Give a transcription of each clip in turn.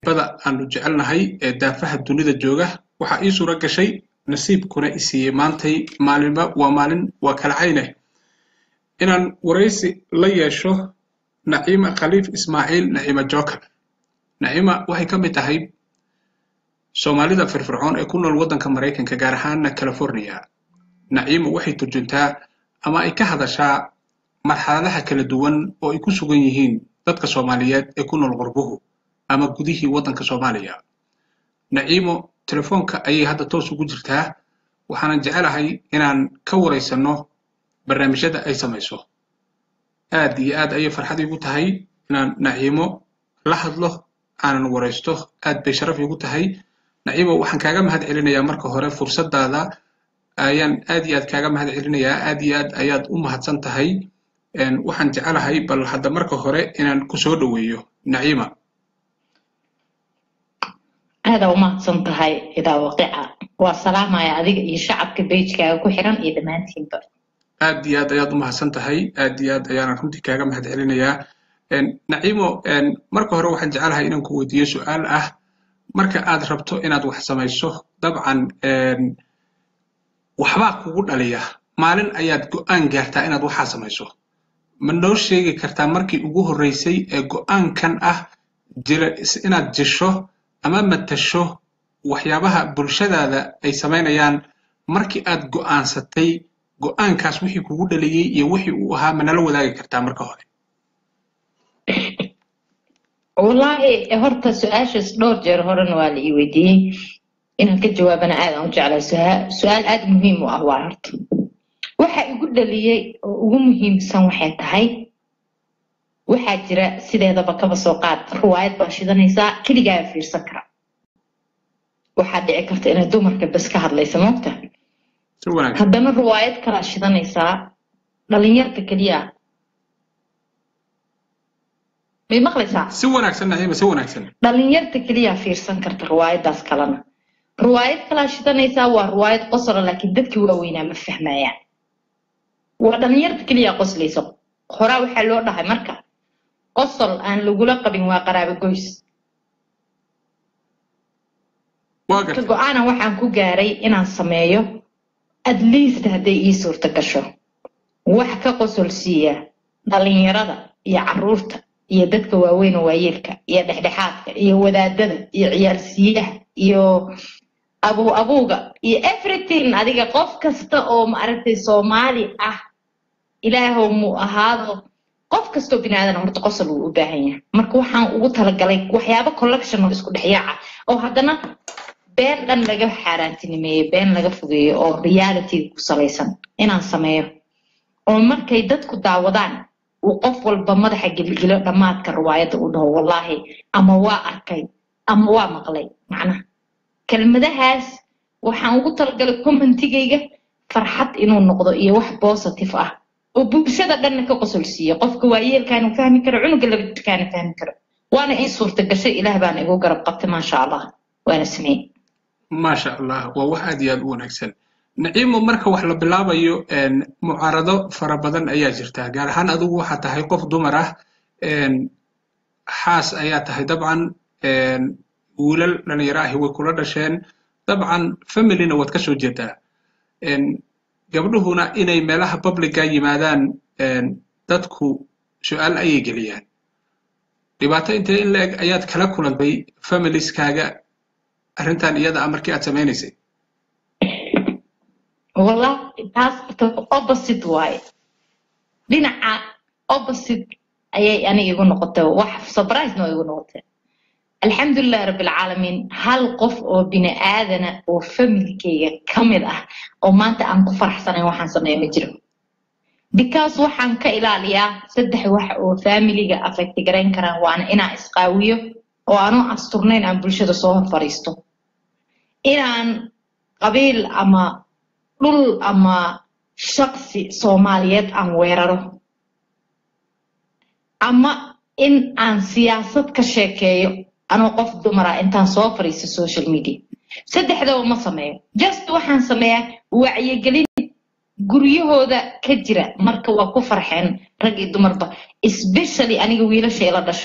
bada aanu jecelnahay ee daafaha dunida jooga waxaa ii suura gashay nasiibkuna i siiyey maantay maalinba waa maalin waa kala cayne inaan waraysi la yeesho naciima khaliif ismaaciil naciima joker naciima waxay ka mid tahay soomaalida firfircoon ee ku nool waddanka maraykanka gaar ahaana california naciima waxay turjuntaa ama ay ka hadashaa marxaladaha kala duwan oo ay ku sugan yihiin dadka soomaaliyeed ee ku nool qurbuhu ama gudihii waddanka soomaaliya naciimo telefoonka ayay hadda toos ugu jirtaa waxaanan jecelahay inaan ka waraysanno barnaamijyada ay samayso aad iyo aad ayay farxad iigu tahay inaan naciimo la hadlo aanan waraysto aad bay sharaf iigu tahay naciimo waxaan kaaga mahad celinayaa marka hore fursadaada ayaan aad iyo aad kaaga mahad celinayaa aad iyo aad ayaad u mahadsan tahay waxaan jecelahay bal hadda marka hore inaan ku soo dhoweeyo naciima aada u mahadsan tahay idaa waqica waa salaamaya adiga iyo shacabka beijkaaga ku xiran iyo dhammaantiinba aad iyo aad ayaad u mahadsan tahay aad iyo aad ayaanan runtii kaaga mahad celinayaa naciimo marka hore waxaan jecelahay inaan ku weydiiyo su-aal ah marka aad rabto inaad wax samayso dabcan waxbaa kugu dhaliya maalin ayaad go'aan gaartaa inaad waxaa samayso ma noo sheegi kartaa markii ugu horreysay ee go'aankan ah jira inaad jisho ama matasho waxyaabaha bulshadaada ay samaynayaan markii aad go'aansatay go'aankaas wixii kugu dhaliyey iyo wixii uu ahaa ma nala wadaagi kartaa marka hore wallaahi horta su-aashaas dhowr jeer horena waa la ii weydiiyey inaan ka jawaabana aad aan u jeclaa su-aal aad muhiim u ah waa horta waxa igu dhaliyey oo ugu muhiimsan waxay tahay waxaa jira sideedaba kaba soo qaad ruwaayad baa shidanaysaa keligaa fiirsan kara waxaa dhici karta inay dumarka bes ka hadlaysa moogta haddana ruwaayad kalaa shidanaysaa dhalinyarta keliya may maqlaysaa si wanaagsan naciima si wanaagsan dhalinyarta keliya fiirsan karta ruwaayadaas kalena ruwaayad kalaa shidanaysaa waa ruwaayad qosola laakiin dadkii waaweynaa ma fahmayaan waa dhalinyarta keliya qoslaysa horaa waxaa loo dhahay marka qosol aan lagula qabin waa qaraabo goys ka go-aana waxaan ku gaaray inaan sameeyo at least hadday ii suurta gasho wax ka qosol siiya dhalinyarada iyo caruurta iyo dadka waaweyn oo waayeelka iyo dhexdhexaadka iyo wadaadada iyo ciyaalsiiyaha iyo abuu abuuga iyo everything adiga qof kasta oo maaragtay soomaali ah ilaahow muu ahaado qof kastoo bini aadan horta qosol wuu u baahan yahay marka waxaan ugu talagalay waxyaabo collection oo isku dhexyaaca oo haddana been dhan laga xaaraantinimeeyo been laga fogeeyo oo realityga ku salaysan inaan sameeyo oo markay dadku daawadaan uu qof walba madaxa gelgelo dhammaadka riwaayadda uu dhaho wallaahi ama waa arkay ama waa maqlay macnaha kelmadahaas waxaan ugu talagalay commentigayga farxad inuu noqdo iyo wax positive ah oo bulshada dhanna ka qosol siiyo qofka waayeelkaana fahmi karo cunuga laba jirkaana fahmi karo waana ii suurta gashay ilaah baana igu garab qabtay maasha allah waana sameeyey maasha allah waa wax aad iyo aad u wanaagsan naciimo marka wax la bilaabayo mucaarado fara badan ayaa jirta gaar ahaan adigu waxaa tahay qof dumar ah xaas ayaa tahay dabcan wiilal dhalinyaro ahi way kula dhasheen dabcan familina waad ka soo jeedaa gabdhuhuna inay meelaha publica yimaadaan dadku su-aal ayay geliyaan dhibaato intee in la-eg ayaad kala kulantay familieskaaga arrintan iyada ah markii aad samaynaysay wallahi taas opposite waaye dhinaca opposite ayay aniga igu noqotay wax surprise no igu noqotay alxamdulilah rabbilcaalamiin hal qof oo bini aadana oo familkayga ka mid ah oo maanta aan ku faraxsanayn waxaan sameeya ma jiro because waxaan ka ilaaliyaa saddex wax oo familiga affect garayn karaan waana inaan isqaawiyo oo aanoo asturnayn aan bulshada soo hor fadhiisto inaan qabiil ama dhul ama shaqsi soomaaliyeed aan weeraro ama in aan siyaasad ka sheekeeyo anoo qof dumara intaan soo fadhiisto social media saddexdaba ma sameeyo just waxaan sameeyaa wacyigelin guryahooda ka jira marka waa ku farxeen rag iyo dumarba especially aniga wiilasha ila dhashay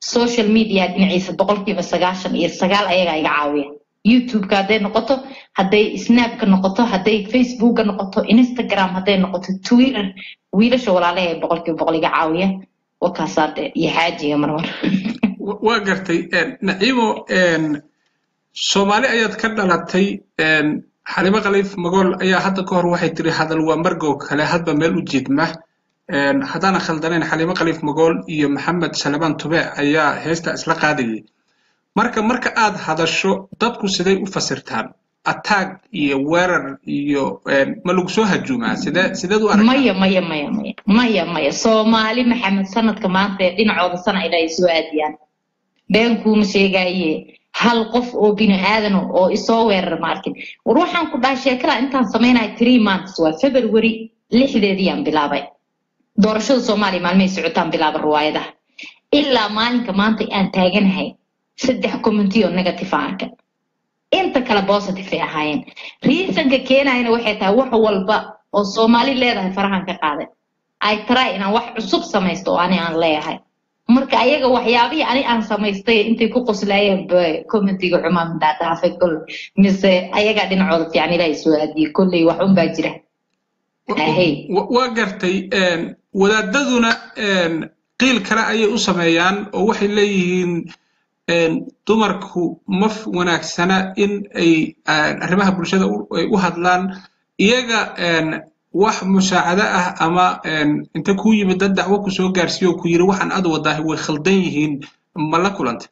social media dhinaciisa boqolkiiba sagaashan iyo sagaal ayagaa iga caawiya youtube-ka hadday noqoto hadday snapka noqoto hadday facebookka noqoto instagram hadday noqoto twitter wiilasha walaalaha ee boqolkiiba boqol iga caawiya wakaasaade iyo xaajiga marmar waa gartay naciimo soomaali ayaad ka dhalatay xalimo khaliif magool ayaa hadda ka hor waxay tiri hadal waa margow kale hadba meel u jeedma haddaana khaldanayn xalimo khaliif magool iyo maxamed salamaan tube ayaa heesta isla qaadayay marka marka aad hadasho dadku siday u fasirtaan attack iyo weerar iyo ma lagu soo hajuumaa sidee sideed u aragtaa maya maya maya maya maya maya soomaali maxamed sanadka maanta ee dhinacooda sana ilaa ay soo aadiyaan been kuuma sheegaaye hal qof oo bini aadan oo isoo weerar ma arkin war waxaan ku dhahay sheekada intaan samaynayo three months waa february lixdeediyaan bilaabay doorashada soomaaliya maalmahay socotaan bilaaba riwaayadaha ilaa maalinka maanta aan taaganahay saddex commenty oo negative aan arkan inta kale positive ay ahaayeen reasonka keenayana waxay tahay wax walba oo soomaali leedahay farahan ka qaaday ay try inaan wax cusub samaysto oo ani aan leeyahay marka ayaga waxyaabihii ani aan samaystay intay ku qoslaayeen commentiga xumaa mindaadhaafay kol mise ayagaa dhinacooda fiican ilaahay soo aadiyey kolley wax un baa jira waa gartay wadaadaduna qiil kale ayay u sameeyaan oo waxay leeyihiin dumarku ma wanaagsana in ay arrimaha bulshada ay u hadlaan iyaga wax musaacado ah ama inta kuu yimid dad dacwo ku soo gaarsiiyo oo ku yiri waxaan aad wadaahay way khaldan yihiin ma la kulantay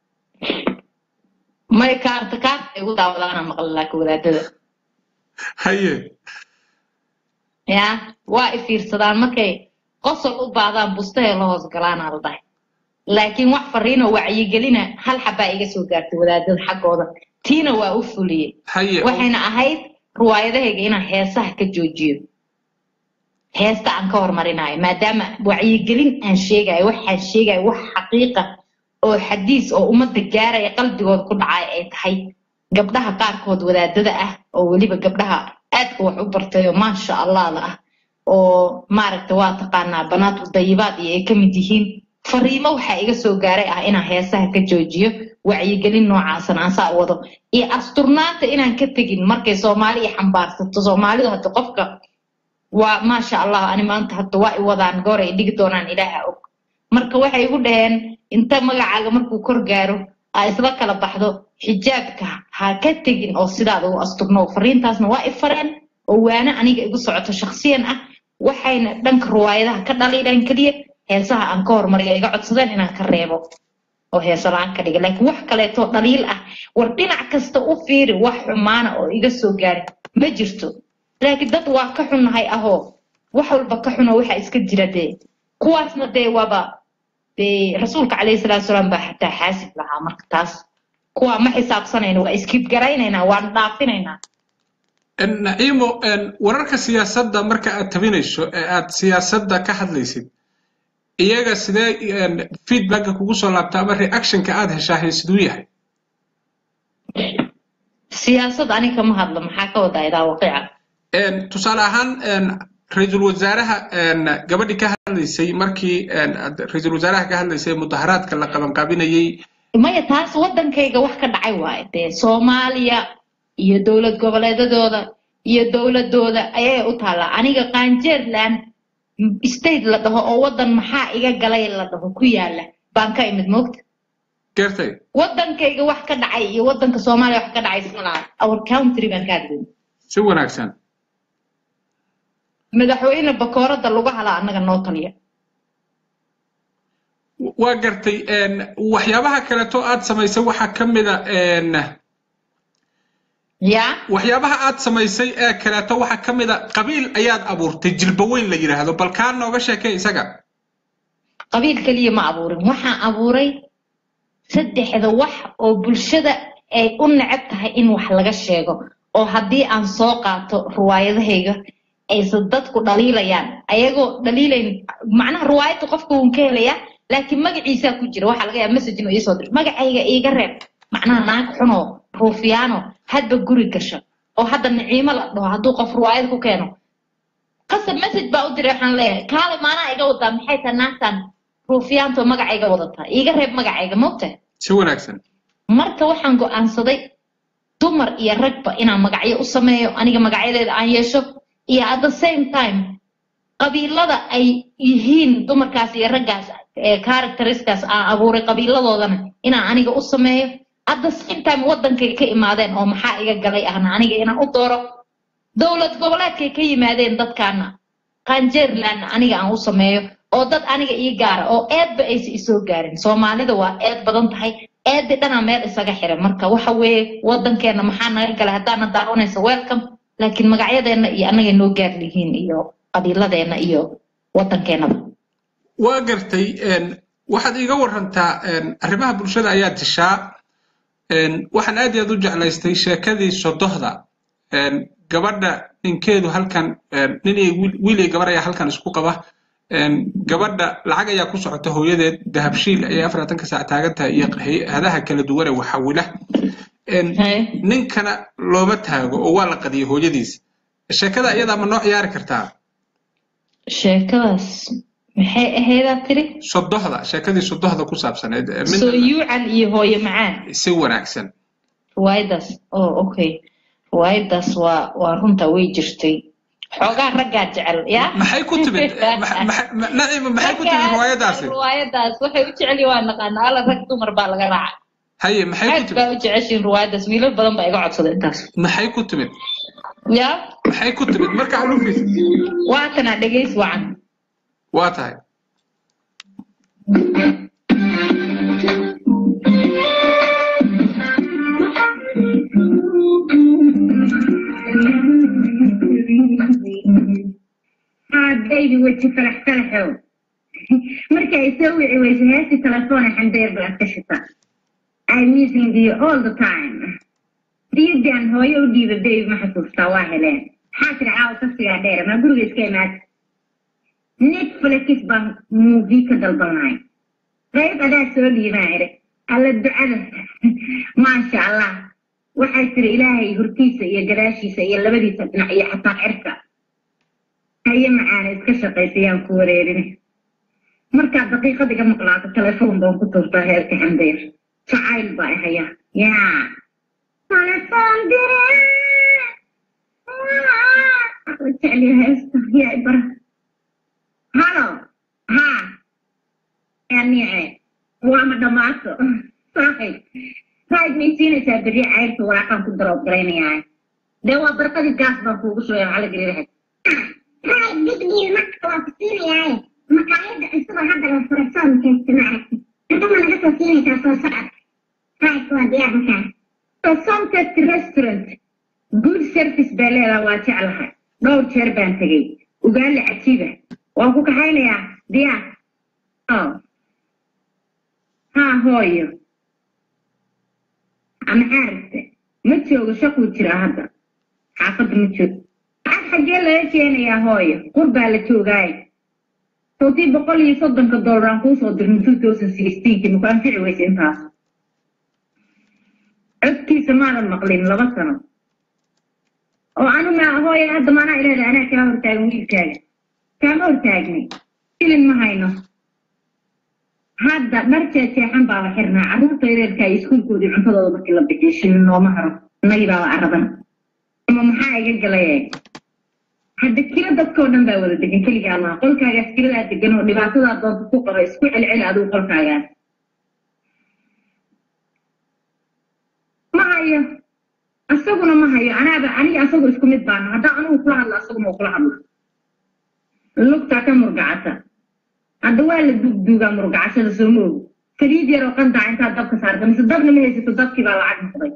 may kaarta kaarta ay u daawadaana maqla laakiin wadaadada haye ya waa i fiirsadaan markay qosol u baahdaan bustahee la hoos galaanaa la dhahay laakiin wax fariinoo wacyigelina hal xabaa iga soo gaartay wadaadada xaggooda tiina waa u fuliyey waxayna ahayd riwaayadahayga inaan heesaha ka joojiyo heesta aan ka hormarinayo maadaama wacyigelin aan sheegayo waxaan sheegayo wax xaqiiqa oo xadiis oo ummadda gaaraya qalbigooda ku dhacay ay tahay gabdhaha qaarkood wadaadada ah oo weliba gabdhaha aadka wax u bartay oo maasha allahda ah oo maaragta waa taqaanaa banaatu dayibaad iyo ay ka mid yihiin fariimo waxaa iga soo gaaray ah inaan heesaha ka joojiyo wacyigelin noocaasan aan saa wado iyo asturnaanta inaan ka tegin markay soomaali i xambaarsato soomaalidu hadda qofka waa maasha allah ani maanta hadda waa i wadaan goor ay dhigi doonaan ilaaha og marka waxay igu dhaheen inta magacaaga markuu kor gaaro aa isla kala baxdo xijaabka ha ka tegin oo sidaada u asturno fariintaasna waa i fareen oo waana aniga igu socoto shaksiyan ah waxayna dhanka riwaayadaha ka dhaliidhaan keliya heesaha aan ka hormariyo iga codsadeen inaan ka reebo oo heesa la-aan ka dhiga laakiin wax kaleetoo dhaliil ah war dhinac kasta u fiiri wax xumaana oo iga soo gaari ma jirto laakiin dad waa ka xunnahay ahoo wax walba ka xuno waxa iska jira dee kuwaasna dee waaba dee rasuulka calayhi salaatu salaam baa xataa xaasib lahaa marka taas kuwaa ma xisaabsanayna waa iskibgaraynaynaa waan dhaafinaynaa naciimo wararka siyaasadda marka aad tabinayso ee aad siyaasadda ka hadlaysid iyaga sidee feedbacka kugu soo laabta ama reactionka aad heshaahay siduu yahay siyaasad ani kama hadlo maxaa ka wadaa idaa waqiica tusaale ahaan ra-iisul wasaaraha gabadhii ka hadlaysay markii ra-iisul wasaaraha ka hadlaysay mudaharaadka la qabanqaabinayey maya taas waddankayga wax ka dhacay waaye dee soomaaliya iyo dowlad goboleedadooda iyo dowladooda ayay u taallaa aniga qaanjeerland state la dhaho oo waddan maxaa iga galay la dhaho ku yaala baan ka imid moogta gartay waddankayga wax ka dhacay iyo waddanka soomaaliya wax ka dhacay isma laha our country baan ka hadlayna si wanaagsan madaxweyne bakoorada lagu halaa annaga noo taliya waa gartay waxyaabaha kaleeto aad samaysay waxaa ka mida ya waxyaabaha aad samaysay ee kaleeto waxaa ka mida qabiil ayaad abuurtay jilbaweyn la yidhaahdo bal kaa nooga sheekay isaga qabiil keliya ma abuurin waxaan abuuray saddexda wax oo bulshada ay u neceb tahay in wax laga sheego oo haddii aan soo qaato riwaayadahayga aysan dadku dhaliilayaan ayagoo dhaliilayn macnaha riwaayadda qofka wuun ka helayaa laakiin magaciisaa ku jira waxaa laga yaaba message inuu iisoo diro magacayga iiga reeb macnaha naag xunoo ruufiyaano hadba guri gasha oo hadda niciimo la dhaho hadduu qof riwaayad ku keeno qasab message baa u diray waxaan leeyahay kaale maanaa iga wadaa maxay tahay naagtan ruufiyaantoo magacayga wadataa iiga reeb magacayga mogtahay si wanaagsan marka waxaan go'aansaday dumar iyo ragba inaan magacyo u sameeyo aniga magacyadeeda aan yeesho iyo at the same time qabiilada ay yihiin dumarkaas iyo raggaas ee characteriskaas aan abuuray qabiiladoodana inaan aniga u sameeyo at the same time waddankay ka imaadeen oo maxaa iga galay ahna aniga inaan u dooro dowlad goboleedkay ka yimaadeen dadkaana qanjeerlandna aniga aan u sameeyo oo dad aniga ii gaara oo eedba aysa isoo gaarin soomaalida waa eed badan tahay eedi dhanaa meel isaga xiran marka waxa weeye waddankeena maxaa naga galay haddaana daawanaysa welcome laakiin magacyadeenna iyo annaga noo gaar lihiin iyo qabiiladeenna iyo waddankeenaba waa gartay waxaad iiga warantaa arrimaha bulshada ayaa dishaa waxaan aad iyo aad u jeclaystay sheekadii sodohda gabadha ninkeedu halkan nin iyo wiil iyo gabar ayaa halkan isku qaba gabadha lacag ayaa ku socota hooyadeed dahabshiil ayay afartanka saac taagan tahay iyo hay-adaha kala duwan ee waxawila ninkana looma taago oo waa la qadiyay hooyadiis sheekada iyadaa ma noo ciyaari kartaa sheekadaas maxay ahaydaa tiri sodohda sheekadii sodohda ku saabsaneed soo yuucan iyo hooyo macaan si wanaagsan riwaayadaas oh okay riwaayadaas waa waa runta way jirtay xoogaa raggaa jecel ya maxay ku timid naciima maxay ku timid riwaayadaasi riwaayadaas waxay u jecel waa naqaana alla rag dumar baa laga raaca haye maxay ku aad timid baa u jeceshiin riwaayadaas wiilal badan baa iga codsaday intaas maxay ku timid ya maxay ku timid marka xaluufis waatana dhegays wacan waa tahay baby weji falax falaxow marka ay soo wici weyso heestii telefoona xandeer baad ka shita I'm missing you all the time diidan hooyo u dhiiba baby ma xasuustaa waa heleen maxaa tiri caawa safsigaa dheer maa guriga iska imaad netflix baan movie ka dalbanay qayb adaa soo dhiibaa iri alla ducada maasha allah waxay tiri ilaahay hortiisa iyo gadaashiisa iyo labadiisa dhinac iyo xataa cirka haye macaana iska shaqaysayaan ku wareerin markaad daqiiqad iga maqlaato telefoon baan ku tuurtaa heerka xamdeer jacayl baa ihaya yaa telefoon dire jecliya heesta yaa ibara halo ha anice waama dhammaato saaxib raid may siinaysaa berri cayrka walaaqaan ku daroob garaynayaa dee waa barqadii gaas baan kuugu shugaya maxaa la geli lahayd Right, big deal marka waa ku siinayaa maqaayadda cusuboo hadda la furay soomkaysta ma aragti haddama naga soo siinaysaa soo socod right waa diyaar markaa somtest restaurant good service baa leedaa waa jeclahay dhowr jeer baan tegey ugaali cajiiba waan ku kaxaynayaa diyaar oh haa hooyo maxaa rabte ma joogo shaquu jiraa hadda xaafadda ma joogo lacag xaggee laga keenayaa hooyo qur baa la joogaaye sawtii boqol iyo soddonka dollar aan kuu soo dirnay two thousand sixteenki maku anfici weyse intaas codkiisa maadan maqlin laba sano oo anu ma hooya hadda maanaa ilaada anaa kaa hortaagan wiilkaaga kaama hortaagnay filin ma hayno hadda dhar jeexjeexan baaba xirnaa carruurta yareerka iyo iskuulkoodii cuntadooda markii la bixiyo shilin nooma haro innagii baaba araban ama maxaa iga galay hadda kilo dadkoo dhan baa wada degan keligaa maa qolkaagaas kiladaa degan oo dhibaatadaa doonta ku qaba isku celceli adigu qolkaagaas ma hayo asaguna ma hayo anaaba aniga asagu isku mid baana haddaan anigu kula hadlo asaguna uu kula hadlo lugtaa ka murgacata hadda waa la dugduugaa murgacashada soo ma og saliid yar oo qandaca intaad dabka saarta mise dabna ma haysato dabkii baa lacag noqday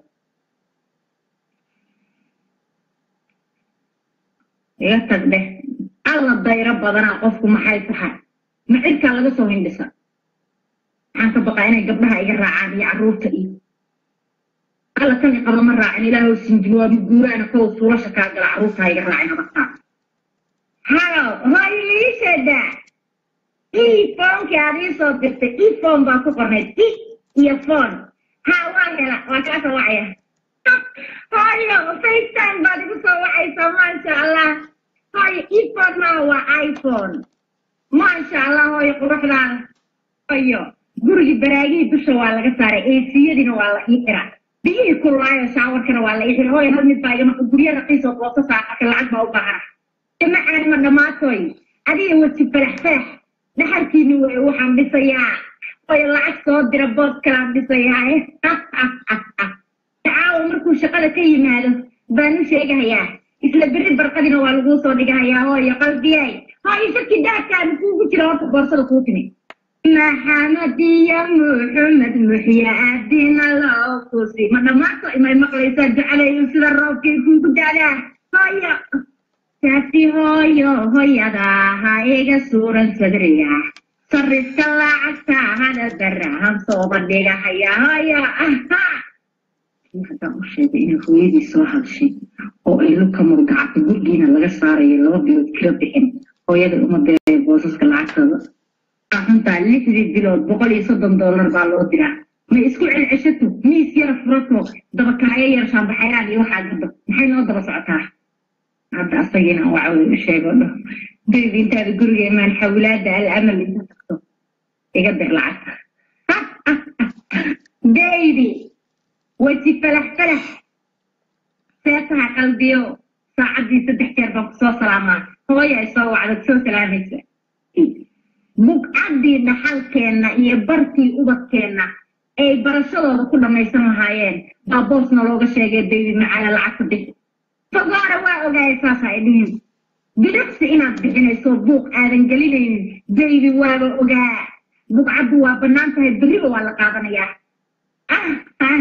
iga tag dheh alla dayro badanaa qofku maxay tahay ma cirkaa laga soo hindhisa waxaan ka baqaa inay gabdhaha iga raacaan iyo carruurta iyo alla kan iqaba ma raacin ilaahow sinjin waa muguuraana kow suulasha kaa gala carruurtaa iga raacin abartaa halo hooyo liisheeda iphonekii aad ii soo dirtay iphone baa ku qornayd i iyo phone ha waa hela waa kaa soo wacaya hooyo facetime baad igu soo wacaysaa maasha allah hooyo iphone maa waa iphone maasha allah hooyo quruxdaada iyo gurigii baraagihii dusha waa laga saaray eesiyadiina waa la ii xiraa biyihii kulaayo shaawarkana waa la ii xiraa hooya hal mid baa iga maqan guryo raqiis oo booso saaraka lacag baa u baahana jamacaan ma dhammaatoy adiga weji farax farax dhaxalkiini wey waxaan dhisayaa hooya lacag soo dira boos kalaan dhisayaa caawa markuu shaqada ka yimaado baan u sheegahayaa isla berri barqadina waa laguu soo dhigahayaa hooyo qalbiyay hooyo shaki daadkaada kuugu jira horta boorsada kuu timi maxamed iyo muxamed muxya aadina loo kusi ma dhammaanto imay maqlaysaa ducalayu sida roobkii kuugu daadaa hooyo taasi hooyo hooyada ha iga suuran sadriya sarifka lacagta hada darahan sooba dhigahaya hooyo aha haddaan u sheegay inay hooyadii soo hadashay oo ay luka murgacata gurgiina laga saarayo laba bilood kila bixin hooyada uma beeray boosaska lacagtooda xuntaa lixdii bilood boqol iyo soddon dollar baa loo diraa ma isku celceshato miis yara furato dabakaayo yar shaambaxayraan iyo waxaa gado maxay noo daba socotaa hadda asagiina wacway u sheego dho bebi intaada guriga imaan xawlaada alamal inta tagto iga dir lacagta baby weji falax falax seetaha qalbiyo saacaddii saddex jeer baan kusoo salaamaa hooya ay soo wacda soo salaamaysa bugcaddii dhaxalkeenna iyo bartii ubadkeenna ay barashadooda ku dhammaysan lahaayeen baa boosna looga sheegay baby macala lacagta bixi fagoora waa ogaaya saasa ay dhihin bidhaqsi inaad bixinayso buuq aadan gelinaynin baby waaba ogaa bugcaddu waa bannaan tahay berriba waa la qaadanayaa ah ah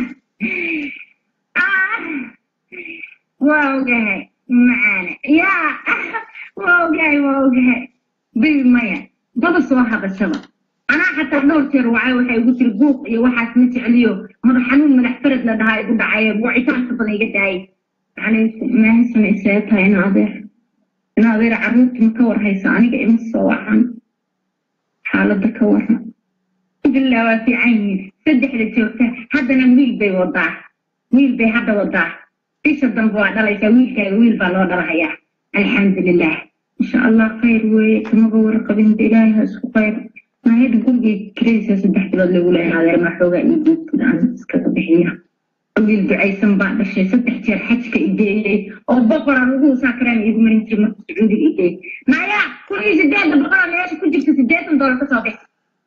ah waa ogahay macaane yaa waa ogahay waa ogahay baby maya daba soo hadashaba anaa xataa dhowr jeer wacay waxay igu tiri buuq iyo waxaas ma jecliyo madax xanuun madax farad la dhahaa igu dhacay wacitaanka badan iga daayay maahisana isaga tahay in adeer in adeer carruurta ma ka warhaysa aniga ima soo wacan xaaladda ka waran alhamdulillah waa fiican yihiin saddexda joogta haddana wiil bay wadaa wiil bay hadda wadaa bisha dambe waa dhalaysaa wiilkaaga wiil baa loo dhalahayaa alxamdulilah insha allah khayr weeye kamaba warqabinba ilaahay ha isku khayr naayada gurigay kiraysa saddex bilood lagu leeyahay adeer ma xoogaa iyo guudkida aan iskaga bixiya wiil ducaysan baa dhashay saddex jeer xajka ideeyey oo boqoran ugu saakaraan iigu marin jiray marka sacuudiga ideeyey maya kun iyo sideedda boqoloo meesha ku jirta siddeetan doolar kasoo bix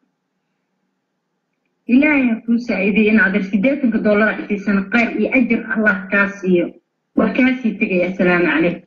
ilaahay ha kuu saaciidiyey in adeer siddeetanka doolara isiisana khayr iyo ajir allah kaa siiyo waa kaasii tegaya asalaamu calaykum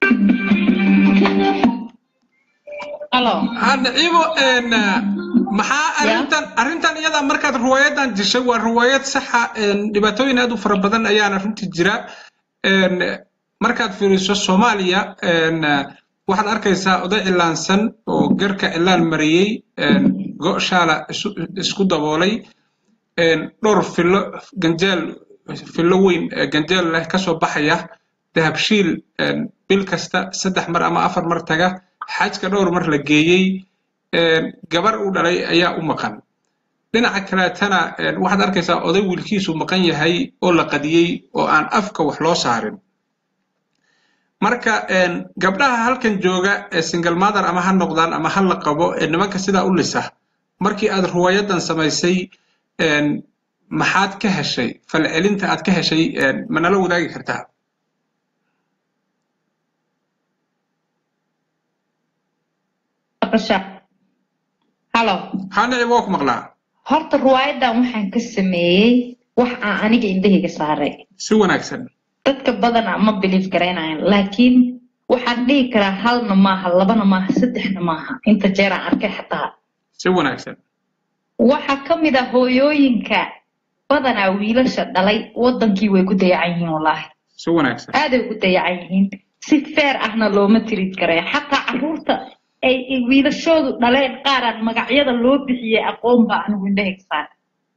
hadcibo maxaa arintan arrintan iyada markaad ruwaayadan dishay waa ruwaayad saxa dhibaatooyin aad u fara badan ayaana runtii jira markaad fiiriso soomaaliya waxaad arkaysaa oday cilaansan oo garka cilaan mariyey go-shaala isku daboolay dhowr fillo ganjeel fillo weyn ganjeel leh kasoo baxaya dahabshiil bil kasta saddex mar ama afar mar taga xajka dhowr mar la geeyey gabar uu dhalay ayaa u maqan dhinaca kaleetana waxaad arkaysaa oday wiilkiisu maqan yahay oo la qadiyey oo aan afka wax loo saarin marka gabdhaha halkan jooga ee single mother ama ha noqdaan ama ha la qabo ee nimanka sidaa u lisa markii aad ruwaayadan samaysay maxaad ka heshay falcelinta aad ka heshay ma nala wadaagi kartaa halo hanici waa ku maqlaa horta ruwaayadan waxaan ka sameeyey wax aan aniga indhahayga saaray si wanaagsan dadka badana ma biliif garaynayan laakiin waxaan dhihi karaa halna maaha labana maaha saddexna maaha inta jeeraan arkay xataa si wanaagsan waxaa ka mid ah hooyooyinka badanaa wiilasha dhalay wadankii way ku dayacan yihiin wallaahi si wanaagsan aaday ugu dayacan yihiin si feer ahna looma tirid karaya xataa caruurta ay wiilashoodu dhaleen qaaraan magacyada loo bixiyey aqoon baa anigu indhahayga saara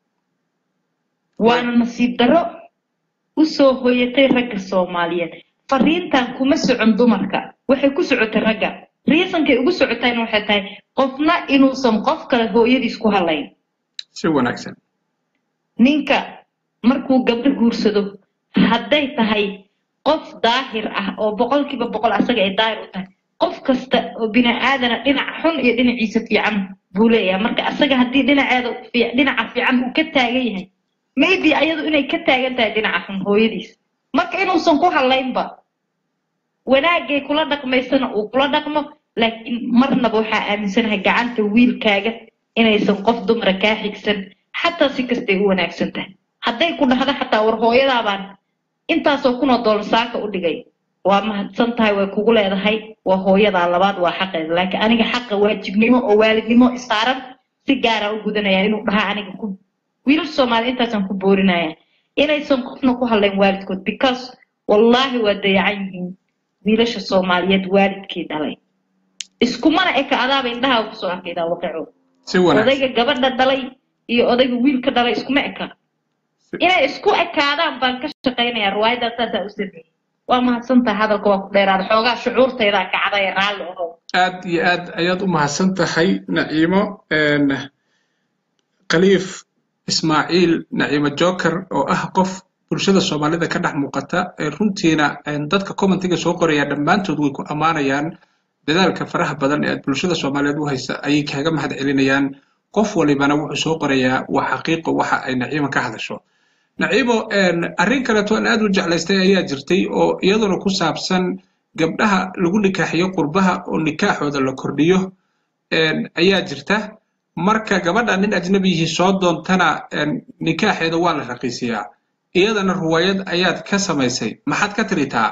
waana nasiib darro u soo hoyatay ragga soomaaliyeed fariintan kuma socon dumarka waxay ku socotay ragga riisankay ugu socotayna waxay tahay qofna inuusan qof kale hooyadiis ku hadlayn si wanaagsan ninka markuu gabdho guursado hadday tahay qof daahir ah oo boqolkiiba boqol asaga ay daahir u tahay qof kasta oo bini aadana dhinac xun iyo dhinaciisa fiican buu leeyahay marka asaga haddii dhinaceeda fi- dhinaca fiican uu ka taagan yahay maybe ayadu inay ka taagan tahay dhinaca xun hooyadiis marka inuusan ku hadlaynba wanaagay kula dhaqmaysana uu kula dhaqmo laakiin marnaba waxaa aaminsanahay gacanta wiilkaaga inaysan qof dumara kaa xigsan xataa si kastay u wanaagsan tahay hadday ku dhahdo xataa war hooyadaabaan intaasoo kunoo doolar saaka u dhigay waa mahadsan tahay way kugu leedahay waa hooyadaa labaad waa xaqeeda laakiin aniga xaqa waajibnimo oo waalidnimo isaaran si gaara u gudanaya inuu dhahaa aniga ku wiilal soomaali intaasaan ku boorinaya inaysan qofna ku hadlayn waalidkood because wallaahi waa dayacan yihiin wiilasha soomaaliyeed waalidkii dhalay iskumana eka adaaba indhaha kusoo arkaydaa waqico si wanaagsan odayga gabadha dhalay iyo odayga wiilka dhalay iskuma eka inay isku ekaadaan baan ka shaqaynayaa riwaayaddaa saasaa u sameeyey waa mahadsantahay hadalka waa ku dheeraada xoogaa shucuurtaydaa kacday ee raalli ohow aad iyo aad ayaad u mahadsan tahay naciimo een, khaliif ismaaciil naciimo joker oo ah qof bulshada soomaalida ka dhex muuqata ee runtiina een, dadka commentiga soo qoraya dhammaantood way ku ammaanayaan dadaalka faraha badan ee aad bulshada soomaaliyeed u haysa ayay kaaga mahad celinayaan qof walibana wuxuu soo qorayaa waa xaqiiqo waxa ay naciimo ka hadasho naciimo een, arrin kaleeto aan aad u jeclaystay ayaa jirtay oo iyaduna ku saabsan gabdhaha lagu nikaaxiyo qurbaha oo nikaaxooda la kordhiyo een, ayaa jirta marka gabadha nin ajnabiyihii soo doontana een, nikaaxeeda waa la raqiisiyaa iyadana ruwaayad ayaad ka samaysay maxaad ka tiritaa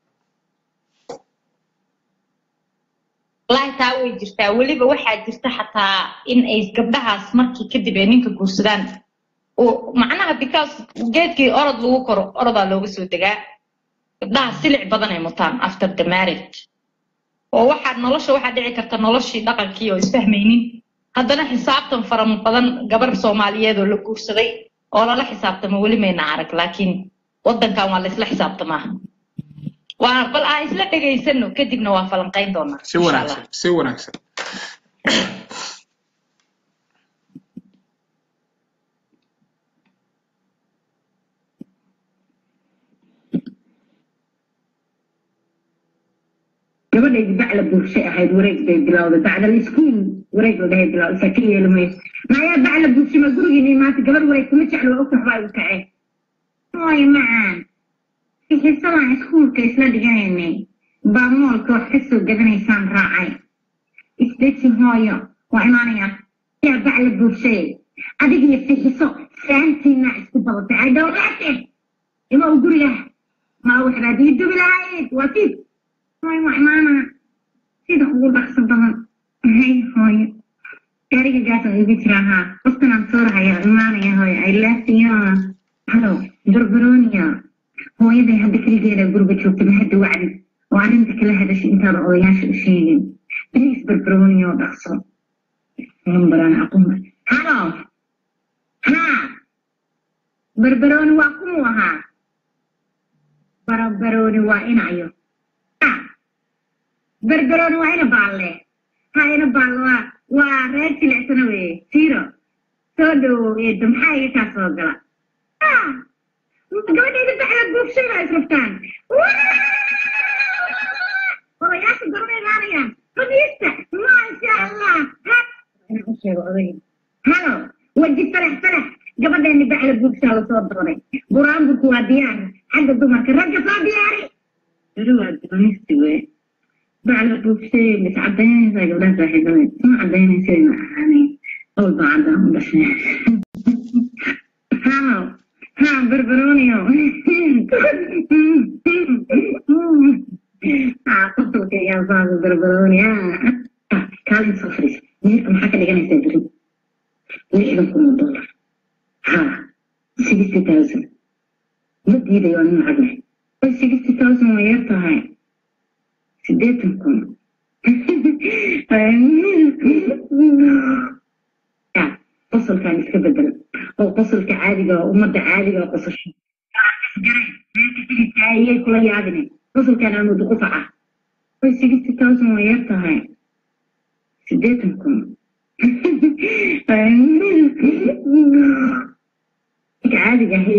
wallaahi taa way jirtaa weliba waxaa jirta xataa in ay gabdhahaas markii kadib ay ninka guursadaan oo macnaha because geedkii orod lagu koro orodaa looga soo degaa gabdhaha silic badan ay mutaan after the marriage oo waxaa nolosha waxaa dhici karta noloshii dhaqankii oo isfahmaynin haddana xisaabtan fara badan gabar soomaaliyeed oo la guursaday oo lala xisaabtamo weli mayna arag laakiin waddankan waa laysla xisaabtamaa waa bal aan isla dhegaysano kadibna waa falanqayn doonaa si insha wanaagsan allah si wanaagsan gabadhaydu bacla bulshay ahayd wareeg bay bilowday bacdal iskuul wareeg la dhahay bilowday saa ka yeeli mayso maayaa bacla bulshay ma gurigiini maanta gabar wareeg kuma jeclo waa u kaxbaa igu kacee hooyo macaan fixisadaan iskuulka isla dhiganaynay baa moolka wax ka soo gadanaysaan raacay isdeji hooyo waa imaanaya yaa bacla bulshay adig iyo fixiso saantiina isku badatay ay dhowraate ima u guriga maa waxbaad ii dubi lahayd waa fiid hooyo waa imaanaa sida ugu dhaqso badan hay hooyo gaariga gaasa igu jiraa haa qoftanaan soo rahaya imaanaya hooyo ay laafiyo halo barbarooniya hooyaday hadda keligeeda guriga joogta ma hadda wacdi oo arrinta kala hadashay intaada odayaasha u sheegin bliis barbarooniya oo dhaqso lambaraan aqoon halo haa barbarooni waa kumuu ahaa barbarooni waa inayo Ah, barbarooni waa ina baalle ha ina baalle waa waa reer jilicsana weye siro soo dhowow eedo maxaa iga kaa soo gala Ah, gabadhayda bacla buufshayda is rabtaan odayaasha gorma imaanayaan fadhiista maasha allah Ha- inaan u sheego odayga halo waji farax farax gabadheeni bacla buufshaa la soo dooray buraanburku waa diyaar xagga dumarka ragga soo diyaari iri waa doonisti wey bacla buufshay mis cadaynaysaa gabdhaha saaxiibada ma cadaynaysa ma ahaanay owl baa cadaan u dhashay halo ha barbarooniyo ha qosolka yaa saasa barbarooni ha kaalin soo fadhiisa meerka maxaa ka dhiganaysaa beri lixdan kun oo dollar ha sixty thousand ma diidayo waa nin lacag leh oy sixty thousand waa yar tahay siddeetan kun ya qosolkan iska bedel oo qosolka caadiga oo ummadda caadiga oo qososho ayay kula yaabine qosolkan amudu qufaca oy sixty thousand waa yar tahay siddeetan kun caadiga ahaye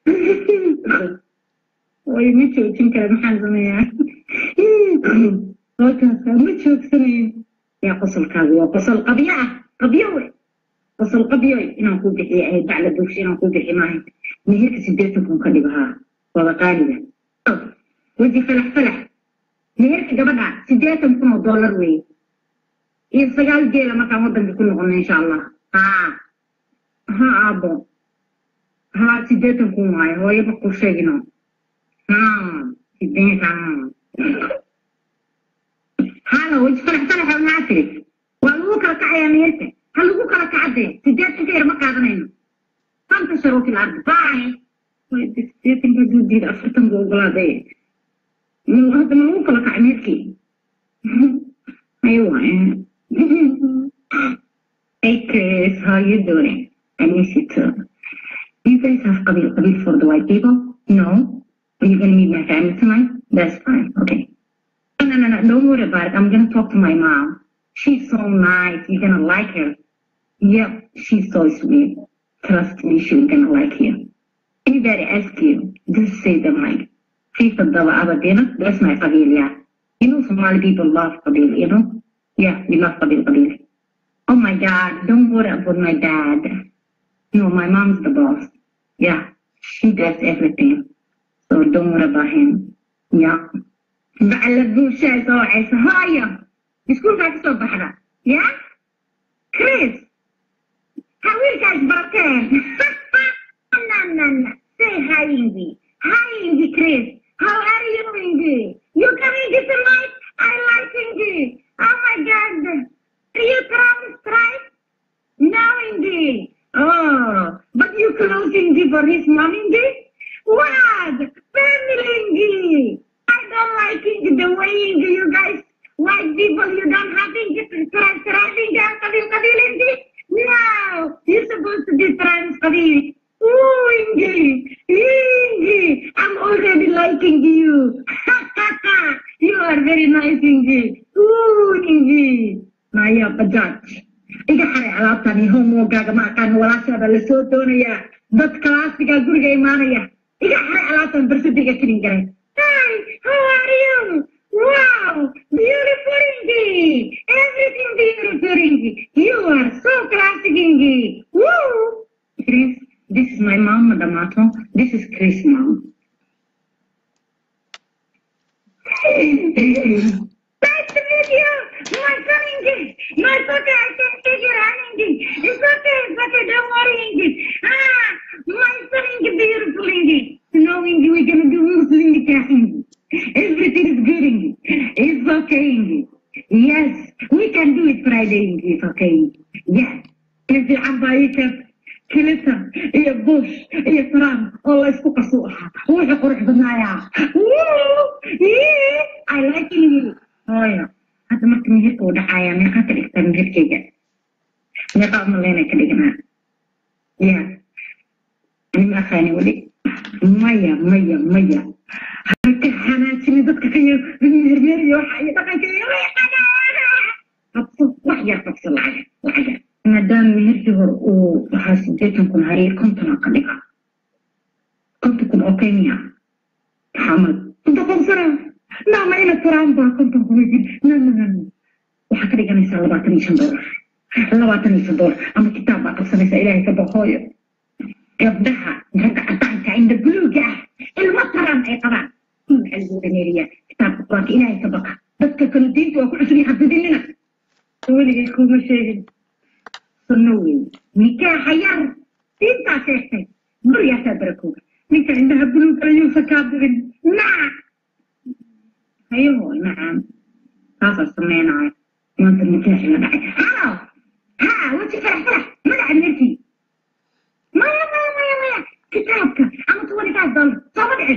way ma joojin kara maxaan sameeyaa halkaasaa ma joogsanayo yaa qosolkaagu waa qosol qabyo ah qabyo we qosol qabyo inaan ku bixiyo ahayd bacla bugsho inaan ku bixi maahay meherka sideetan kun ka dhigo haa wada qaaliga weji falax falax meherka gabadha sideetan kun oo dollar weeye iyo sagaal geela markaan waddanka ku noqono insha allah haa ha aabo haa sideetan kun waayo hooyo ma kuu sheegino haa sideetan hala weji falax falaxa maxaa tiri waa lagu kala kacayaa meherka ha lagu kala kacadee sideetan ka yar ma qaadanayno fanta sharuuti lardi bye sideetan ka duudiida afartan buu ogolaaday hadda ma lagu kala kacay meherkii ayo waaye Hey Chris, how you doing? I miss you too. You guys have Qabil Qabil for the white people? No? Are you gonna meet my family tonight? That's fine. Okay. No, no, no, no. Don't worry about it. I'm gonna talk to my mom. She's so nice. You're gonna like her. Yep, she's so sweet. Trust me, she's gonna like you. Anybody ask you, just say them like, Please Abdullah Abadina, that's my Qabil, yeah. You know, Somali people love Qabil, you know? Yeah, we love Qabil Qabil. Oh my God, don't worry about my dad. No, my mom's the boss. Yeah, she does everything. So don't worry about him. Yeah. بعد الشاي صوعي هايا يسكون فاك صوب بحرة يا كريس حاول كاش بركان لا لا لا say hi Indy hi Indy Chris how are you Indy you coming tonight I like Indy oh my God are you promised right no Indy oh but you close Indy for his mom Indy what family Indy I don't like Indy the way Indy you guys white people you don't have Indy driving down Qabil Qabil Indy no you're supposed to be trans Qabil Ooh, Indy, Indy, I'm already liking you. you are very nice, Indy. Ooh, Indy. Maya Bajaj. Iga xaray alaabtani homogaaga ma aqaan walaashaada la soo doonayaa dad kalaasiga guriga imaanaya iga xaray alaabtan barsadiga kelin garay hi how are you wow beautiful Indy everything beautiful Indy you are so classic Indy woo Chris this is my mom, Madamato. This is Chris' mom. nice to meet you, my son Indy. No, it's okay. I can take your hand, Indy. It's okay. It's okay. Don't worry, Indy. Ah, my son Indy, beautiful Indy. No, Indy, we're gonna do Muslim nikah, Indy. Everything is good, Indy. It's okay, Indy. Yes, we can do it Friday, Indy. It's okay, Indy. Yes. If you have a كلينتون iyo bush iyo trump oo la isku qasu ahaa wuxuu qurux badnaayaa i like you hooyo hadda marka meherka uu dhacaaya meeqaa ka dhigtaa meherkayga meeqaa umaleynay ka dhignaa ya anima aqaani weli maya maya maya haka xanaajini dadka ka yar mehermeer iyo waxa iyo dhaqanka iyo qabso wax yar qabso lacag lacag maadaama meherkii hore uu waxaa sideetan kun hareer konton ka dhiga konton kun oo kenya maxamed inta qobsana naama ina tiraan baa konton kun yidhi no no no waxaa ka dhiganaysaa labaatan iyo shan doolar labaatan iyo shan doolar ama kitaab baa qabsanaysaa ilaahay ka boqooyo gabdhaha ragga cadaanka inda buluuga ah ilmo taran ay qabaan maxaa lagu dhameeriyaa kitaabka quraanka ilaahay ka baqa dadka kale diinta waa ku cusub iyo xafidinina weligay kuma sheegin sunowey nikaaxa yar diintaa sheegtay guryaasaa barakooga ninka indhaha buluug ayuusa kaa bixin naca hayaho nacam saasaa sameynaya maanta nikaaxi la dhacay halo ha waji farax farax magaca meerkii maya maya maya maya kitaabka ama twenty five dollar sooma dhicin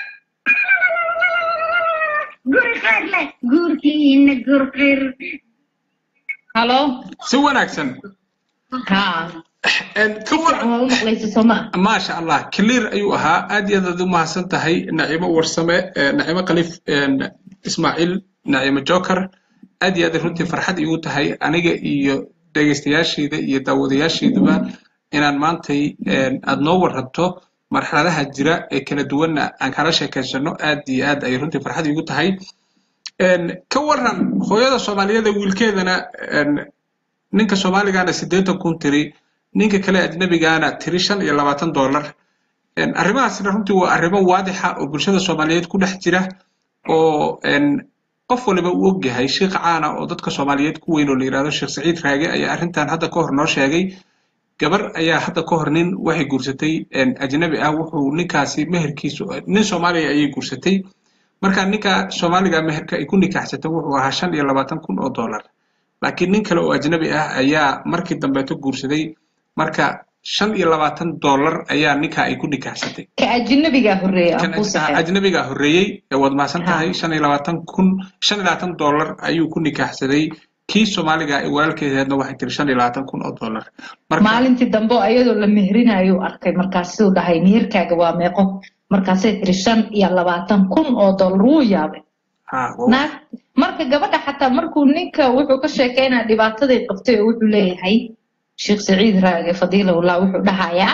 guri khayr leh guurkiina gur khayr halo si wanaagsan ha Een, ka war- waa u maqlaysa sooma maasha allah clear ayuu ahaa aad iyo aad aad u mahadsan tahay nacimo warsame eh, nacimo khaliif een, ismaaciil nacimo joker aad iyo aad ay runtii farxad iigu tahay aniga iyo dhegaystayaashayda iyo daawadayaashayduba inaan maantay een, aad noo warranto marxaladaha jira ee kala duwanna aan kala sheekaysano aad iyo aad ay runtii farxad iigu tahay ka waran hooyada soomaaliyeed ee wiilkeedana ninka soomaaligana siddeetan kun tiri ninka kale ajnabigaana tiri shan iyo labaatan dollar arrimahaasna runtii waa arrimo waadixa oo bulshada soomaaliyeed ku dhex jira oo qof waliba uu ogyahay sheikh caana oo dadka soomaaliyeed ku weyn oo la yidhahdo sheekh saciid raage ayaa arrintan hadda ka hor noo sheegay gabar ayaa hadda ka hor nin waxay guursatay ajnabi ah wuxuu ninkaasi meherkiisu nin soomaaliya ayay guursatay marka ninka soomaaliga meherka ay ku nikaaxsatay wuxuu ahaa shan iyo labaatan kun oo dollar laakiin nin kale oo ajnabi ah ayaa markii dambeeto guursaday marka shan iyo labaatan dollar ayaa ninka ay ku nikaaxsatay ka ajnabigaa horreeyey ajnabigaa horreeyey waad mahadsan tahay shan iyo labaatan kun shan iyo labaatan dollar ayuu ku nikaaxsaday kii soomaaliga ee walaalkeedeedna waxay tiri shan iyo labaatan kun oo dollar maalintii dambe ayadoo la meherinayo arkay markaasuu dhahay meherkaaga waa meeqo markaasay tiri shan iyo labaatan kun oo dollar wuu yaabay naag marka gabadha xataa markuu ninka wuxuu ka sheekeynaa dhibaataday qabtay oo wuxuu leeyahay sheekh saciid raage fadiilahullah wuxuu dhahayaa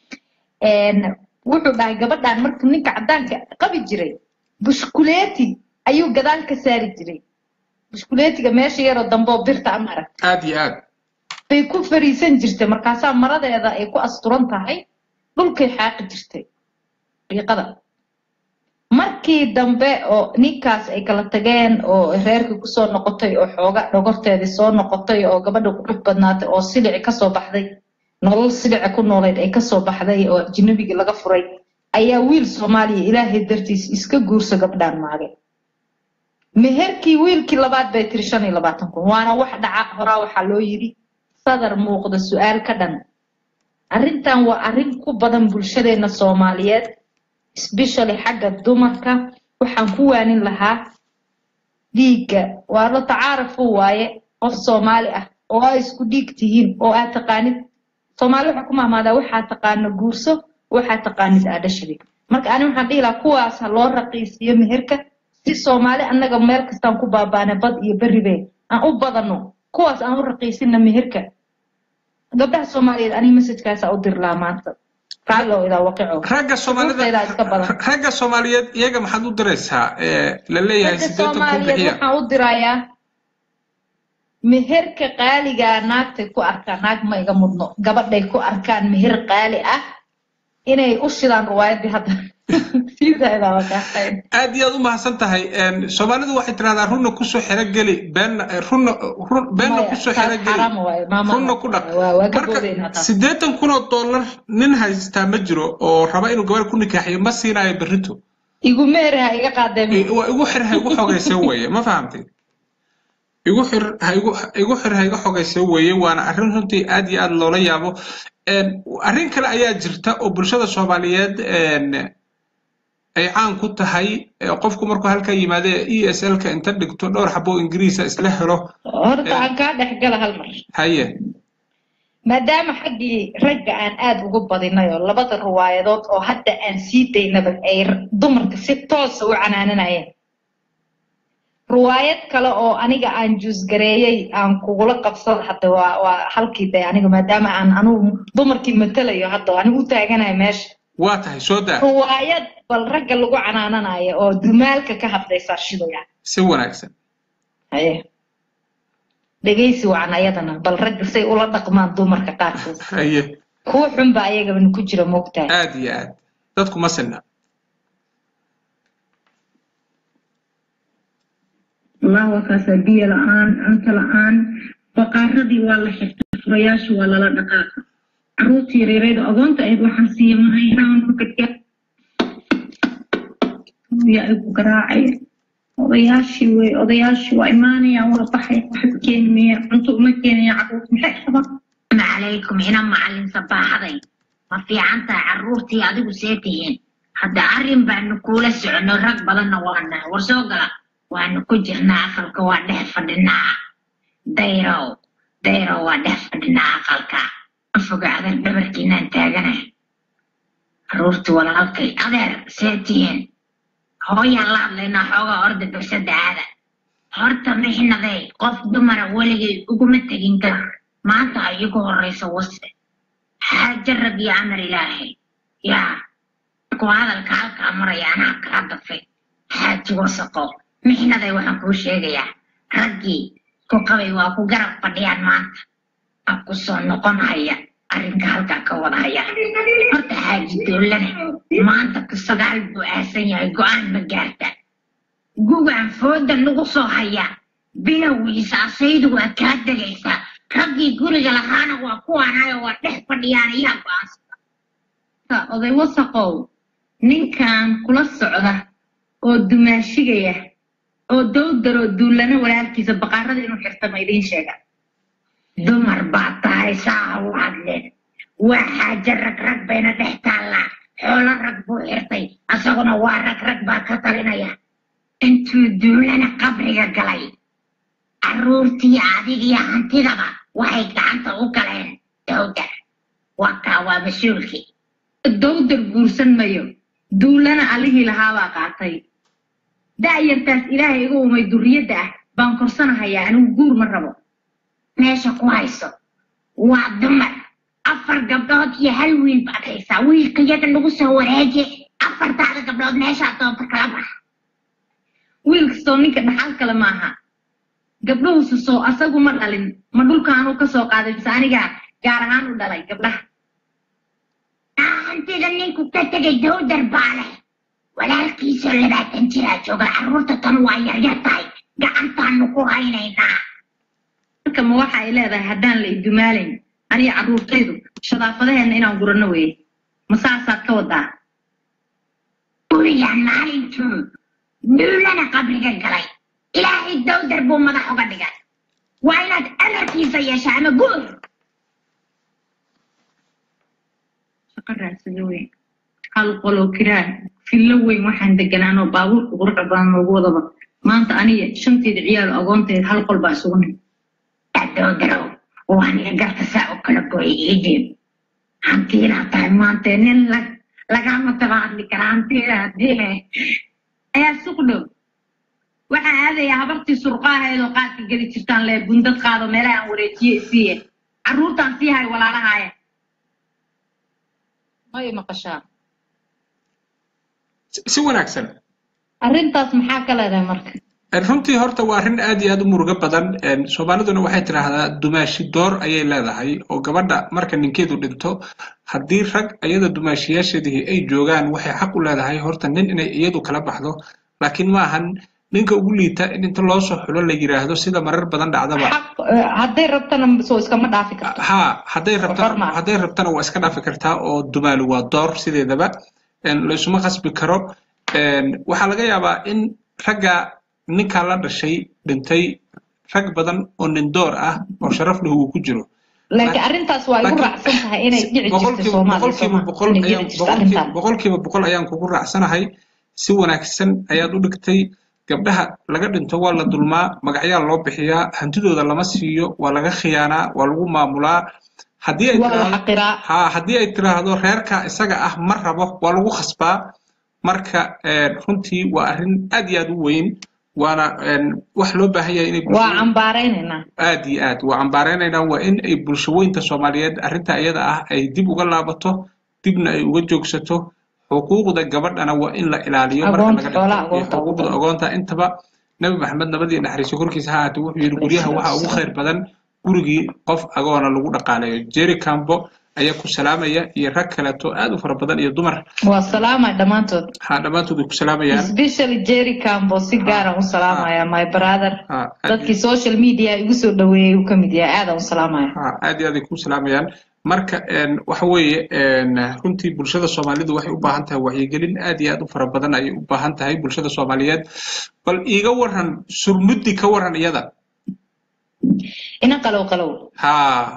wuxuu dhahay gabadhan markuu ninka caddaanka qabi jiray bushkuleeti ayuu gadaal ka saari jiray bushkuleetiga meesha yaroo damboo birta ama arag aad iyo aad bay ku fariisan jirtay markaasaa maradeeda ay ku asturan tahay dhulkay xaaqi jirtay riiqada markii dambe oo ninkaas ay kala tageen oo reerkii kusoo noqotay oo xooga dhogorteedii soo noqotay oo gabadha qurux badnaatay oo silici kasoo baxday nolol silica ku noolayd ay kasoo baxday oo ajnabigii laga furay ayaa wiil soomaaliya ilaahay dartiis iska guursa gabdhaan maagay meherkii wiilkii labaad bay tiri shan iyo labaatan kun waana wax dhaca horaa waxaa loo yidhi sadar muuqda su-aal ka dhan arrintan waa arrin ku badan bulshadeena soomaaliyeed especially xagga dumarka waxaan ku waanin lahaa dhiigga waa la tacaarafu waaye qof soomaali ah oo aa isku dhiig tihiin oo aad taqaanid soomaali waxaa ku mahmaadaa waxaa taqaana guurso waxaa taqaanid aadhashadi marka ani waxaan dhihi lahaa kuwaas ha loo raqiisiyo meherka si soomaali annaga meel kastaan ku baabaana bad iyo beribe aan u badano kuwaas aan u raqiisina meherka gabdhaha soomaaliyeed aniga masajkaasa u dir lahaa maanta ragga soomaalida ragga soomaaliyeed iyaga maxaad u diraysaa la leeyahay soomaaliyeed waxaan u dirayaa meherka qaaligaa naagtay ku arkaan naag ma iga mudno gabadhay ku arkaan meher qaali ah inay u shidaan riwaayadii hadda aad iyo aad u mahadsan tahay soomaalidu waxay tiraahdaa runna kusoo xerogeli beenna runna beenna kusoo xerogeli runna ku dhaq marka siddeetan kun oo dollar nin haystaa ma jiro oo raba inuu gabar ku nikaaxiyo ma siinaayo berrito igu meher ha iga qaadeen waa igu xir ha igu xogaysa weeye ma fahamtay igu xir ha igu igu xir ha iga xogaysa weeye waana arrin runtii aad iyo aad loola yaabo arrin kale ayaa jirta oo bulshada soomaaliyeed ay caan ku tahay qofku markuu halka yimaade e s l ka inta dhigto dhowr xabo ingiriisa isla helo horta aan kaa dhex gala hal mar haye maadaama xaggii ragga aan aad ugu badinay oo labada riwaayadood oo hadda aan sii daynaba ay dumarka si toosa u canaananayeen riwaayad kale oo aniga aan juusgareeyey aan kugula qabsada hadda waa waa halkii day aniga maadaama aan anugu dumarkii matalayo hadda anigu u taaganayo meesha waa tahay soo daa riwaayad bal ragga lagu canaananayo oo dumaalka ka hadlaysaa shidaya si wanaagsan haye dhegaysi wacan ayadana bal ragga say ula dhaqmaan dumarka qaarkood haye kuwa xunba ayagabana ku jira moogtahay aad iyo aad dadku ma sinna الله وكاسا بيا لآن أنت لآن بقاردي والله حفت فراياش ولا لا دقاقة عروتي ريريد أغنت أيد وحنسية مهينا ونفكت يا أبو قراعي odayaashii wey odayaashii waa imaanayaan waa baxay waxba keenmaya cunto uma keenaya carruurta maxay qabaan calaykum ina macallin sabaaxaday ma fiican tahay carruurtii adigu see tihiin hadda arrin baanu kuula socono rag badanna waana war soo gala waanu ku jirnaa aqalka waa dhex fadhinaa dayrow dayrow waa dhex fadhinaa aqalka ma foga adeer dhabarkiinaan taagana carruurtii walaalkay adeer see tihiin hooyaan la hadlaynaa xoogaa orda bersada aada horta mixnaday qof dumara weligay uguma tegin gar maanta ha iigu horrayso wase xaaja rag iyo amar ilaahay yaa markuu hadalka halkaa maraya anaa kaa dafay xaaji wasaqo mixnaday waxaan kuu sheegayaa raggii ku qabay waa ku garab fadhiyaan maanta waa ku soo noqonhaya arrinka halkaa ka wadahaya horta xaaji dowlane maanta ku sagaal buu aasan yahay go-aan ma gaarta gugaan fooda nagu soo haya bilowgiisa asaydu waa kaa degaysaa raggii guriga lahaana waa kuwaanayo waa dhex fadhiyaan ayaa go-aansada oday wasaqow ninkan kula socda oo dumaashigaya oo dowdaroo duullana walaalkiisa baqaarada inuu xirta ma idiin sheega dumar baa tahay saaha u hadleen waa xaaje rag rag bayna dhex taallaa xoolo rag buu xirtay asaguna waa rag rag baa ka talinaya intuu duulana qabriga galay carruurtii adigiyo hantidaba waxay gacanta u galeen dowdar waa kaa waa mas-uulkii dowdar guursan mayo duullana allihii lahaabaa qaatay da'yartaas ilaahay iga umay durriyadda ah baan korsanahayaa anigu guur ma rabo meesha ku hayso waa dumar afar gabdhood iyo hal wiil baad haysaa wiilka yaga nagu soo wareeje afartaada gabdhood meeshaa doonta kala bax wiil kastoo ninka dhaxal kale ma aha gabdhahuusu soo asagu ma dhalin ma dhulkaanuu ka soo qaaday mise anigaa gaar ahaan u dhalay gabdhaha hantida ninku ka tegay dowdar baa leh walaalkiisoo labaatan jiraa jooga carruurta tan waa yaryar tahay gacantaanu ku haynaynaa marka ma waxa ay leedahay haddaan la idumaalayn aniga carruurtaydu shadaafadaheenna inaan guranno weeye ma saasaad ka wadaa guriga maalintuu duulana qabriga galay ilaahay dowdar buu madax uga dhigay waa inaad amarkiisa yeesha ama guur shaqo raadsada weyn hal qoloo kiraan fillo weyn waxaan deganaanoo baabuurka quruxda badan noogu wadaba maanta aniga shanteeda ciyaal agoonteed hal qol baa isugu nim dowdarow waa nin garta saa u kala gooyay idiin hantiilaa tahay maantee nin lag lagama daba hadli karaa hantiila hadii ayaa suq dhow waxaan aadayaa habartii surqaaheed oo qaadka geli jirtaan lee bundad qaado meelaha aan wareejiye isiiye carruurtaan sii hay walaalahaaya may maqashaa si wanaagsan arrintaas maxaa ka leedahay marka runtii horta waa arrin aad iyo aad u murugo badan soomaaliduna waxay tidhaahdaa dumaashi door ayay leedahay oo gabadha marka ninkeedu dhinto haddii rag iyada dumaashiyaasheedii ay joogaan waxay xaq u leedahay horta nin inay iyadu kala baxdo laakiin ma ahan ninka ugu liita in inta loo soo xulo la yidhaahdo sida marar badan dhacdaba hadday rabtana soo iskama dhaafi karto ha hadday rabtana hadday rabtana waa iska dhaafi kartaa oo dumaali waa door sideedaba laysuma khasbi karo waxaa laga yaabaa in ragga ninkaa la dhashay dhintay rag badan oo nin door ah oo sharaf leh uu ku jiro laakiin arrintaas waa igu raacsan tahay inay dhici jirto soomaaliya boqolkiiba boqol ayaan kugu raacsanahay si wanaagsan ayaad u dhigtay gabdhaha laga dhinto waa la dulmaa magacyaa loo bixiyaa hantidooda lama siiyo waa laga khiyaanaa waa lagu maamulaa haddii ay ha haddii ay tiraahdo reerka isaga ah ma rabo waa lagu khasbaa marka runtii waa arrin aad iyo aad u weyn waana wax loo baahan yahay inay waa cambaaraynaynaa aad iyo aad waa cambaaraynaynaa waa in ay bulshaweynta soomaaliyeed arrinta iyada ah ay dib uga laabato dibna ay uga joogsato xuquuqda gabadhana waa in la ilaaliyo xuquuqda agoonta intaba nebi maxamed nabadii naxariiso korkiisa ha ahaatee wuxuu yidhi guryaha waxaa ugu khayr badan gurigii qof agoona lagu dhaqaaleeyo jerry cambo ayaa ku salaamaya iyo rag kaleeto aad u fara badan iyo dumar waa salaamay dhammaantood ha dhammaantood way ku salaamayaan especially jerry cambo si gaaraan u salaamaya my brother dadkii social media igu soo dhaweeyey uu ka mid yahay aadaan u salaamaya ha aad iyo aad ay ku salaamayaan marka waxa weeye runtii bulshada soomaalidu waxay u baahan tahay wacyigelin aad iyo aad u fara badan ayay u baahan tahay bulshada soomaaliyeed bal iiga waran surmuddi ka waran iyada ina qalow qalow ha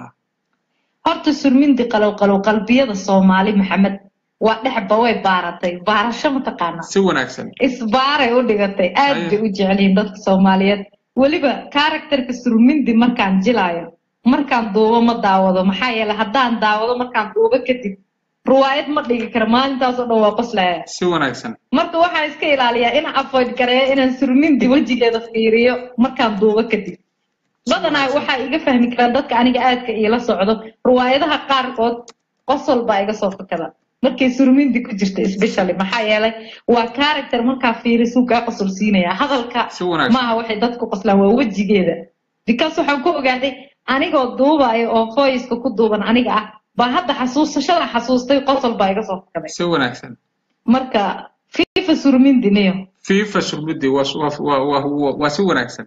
horta surmindi qalow qalow qalbiyada soomaali maxamed waa dhexba way baaratay baarasho mataqaana si wanaagsan isbaaray u dhigatay aad bay u jeceliin dadka soomaaliyeed weliba karakterka surmindi markaan jilaayo markaan duubo ma daawado maxaa yeele haddaan daawado markaan duubo kadib ruwaayad ma dhigi karo maalintaasoo dhan waa qoslaya si wanaagsan marka waxaan iska ilaaliyaa inaan avoid gareeyo inaan surmindi wejigeeda fiiriyo markaan duubo kadib badanaa waxaa iga fahmi karaan dadka aniga aadka iila socdo ruwaayadaha qaarkood qosol baa iga soo fakada markay surmindi ku jirta especially maxaa yeelay waa character markaa fiirisuu kaa qosol siinaya hadalka si wanaagsan maaha waxay dadku qoslaan waa wejigeeda because waxaan ku ogaaday anigoo duubaayo oo voiceka ku duuban aniga ah baa hadda xasuusashada xasuustay qosol baa iga soo fakaday si wanaagsan marka fifa surmindi niyo fifa surmudi waa waa- waa- waa- waa- waa si wanaagsan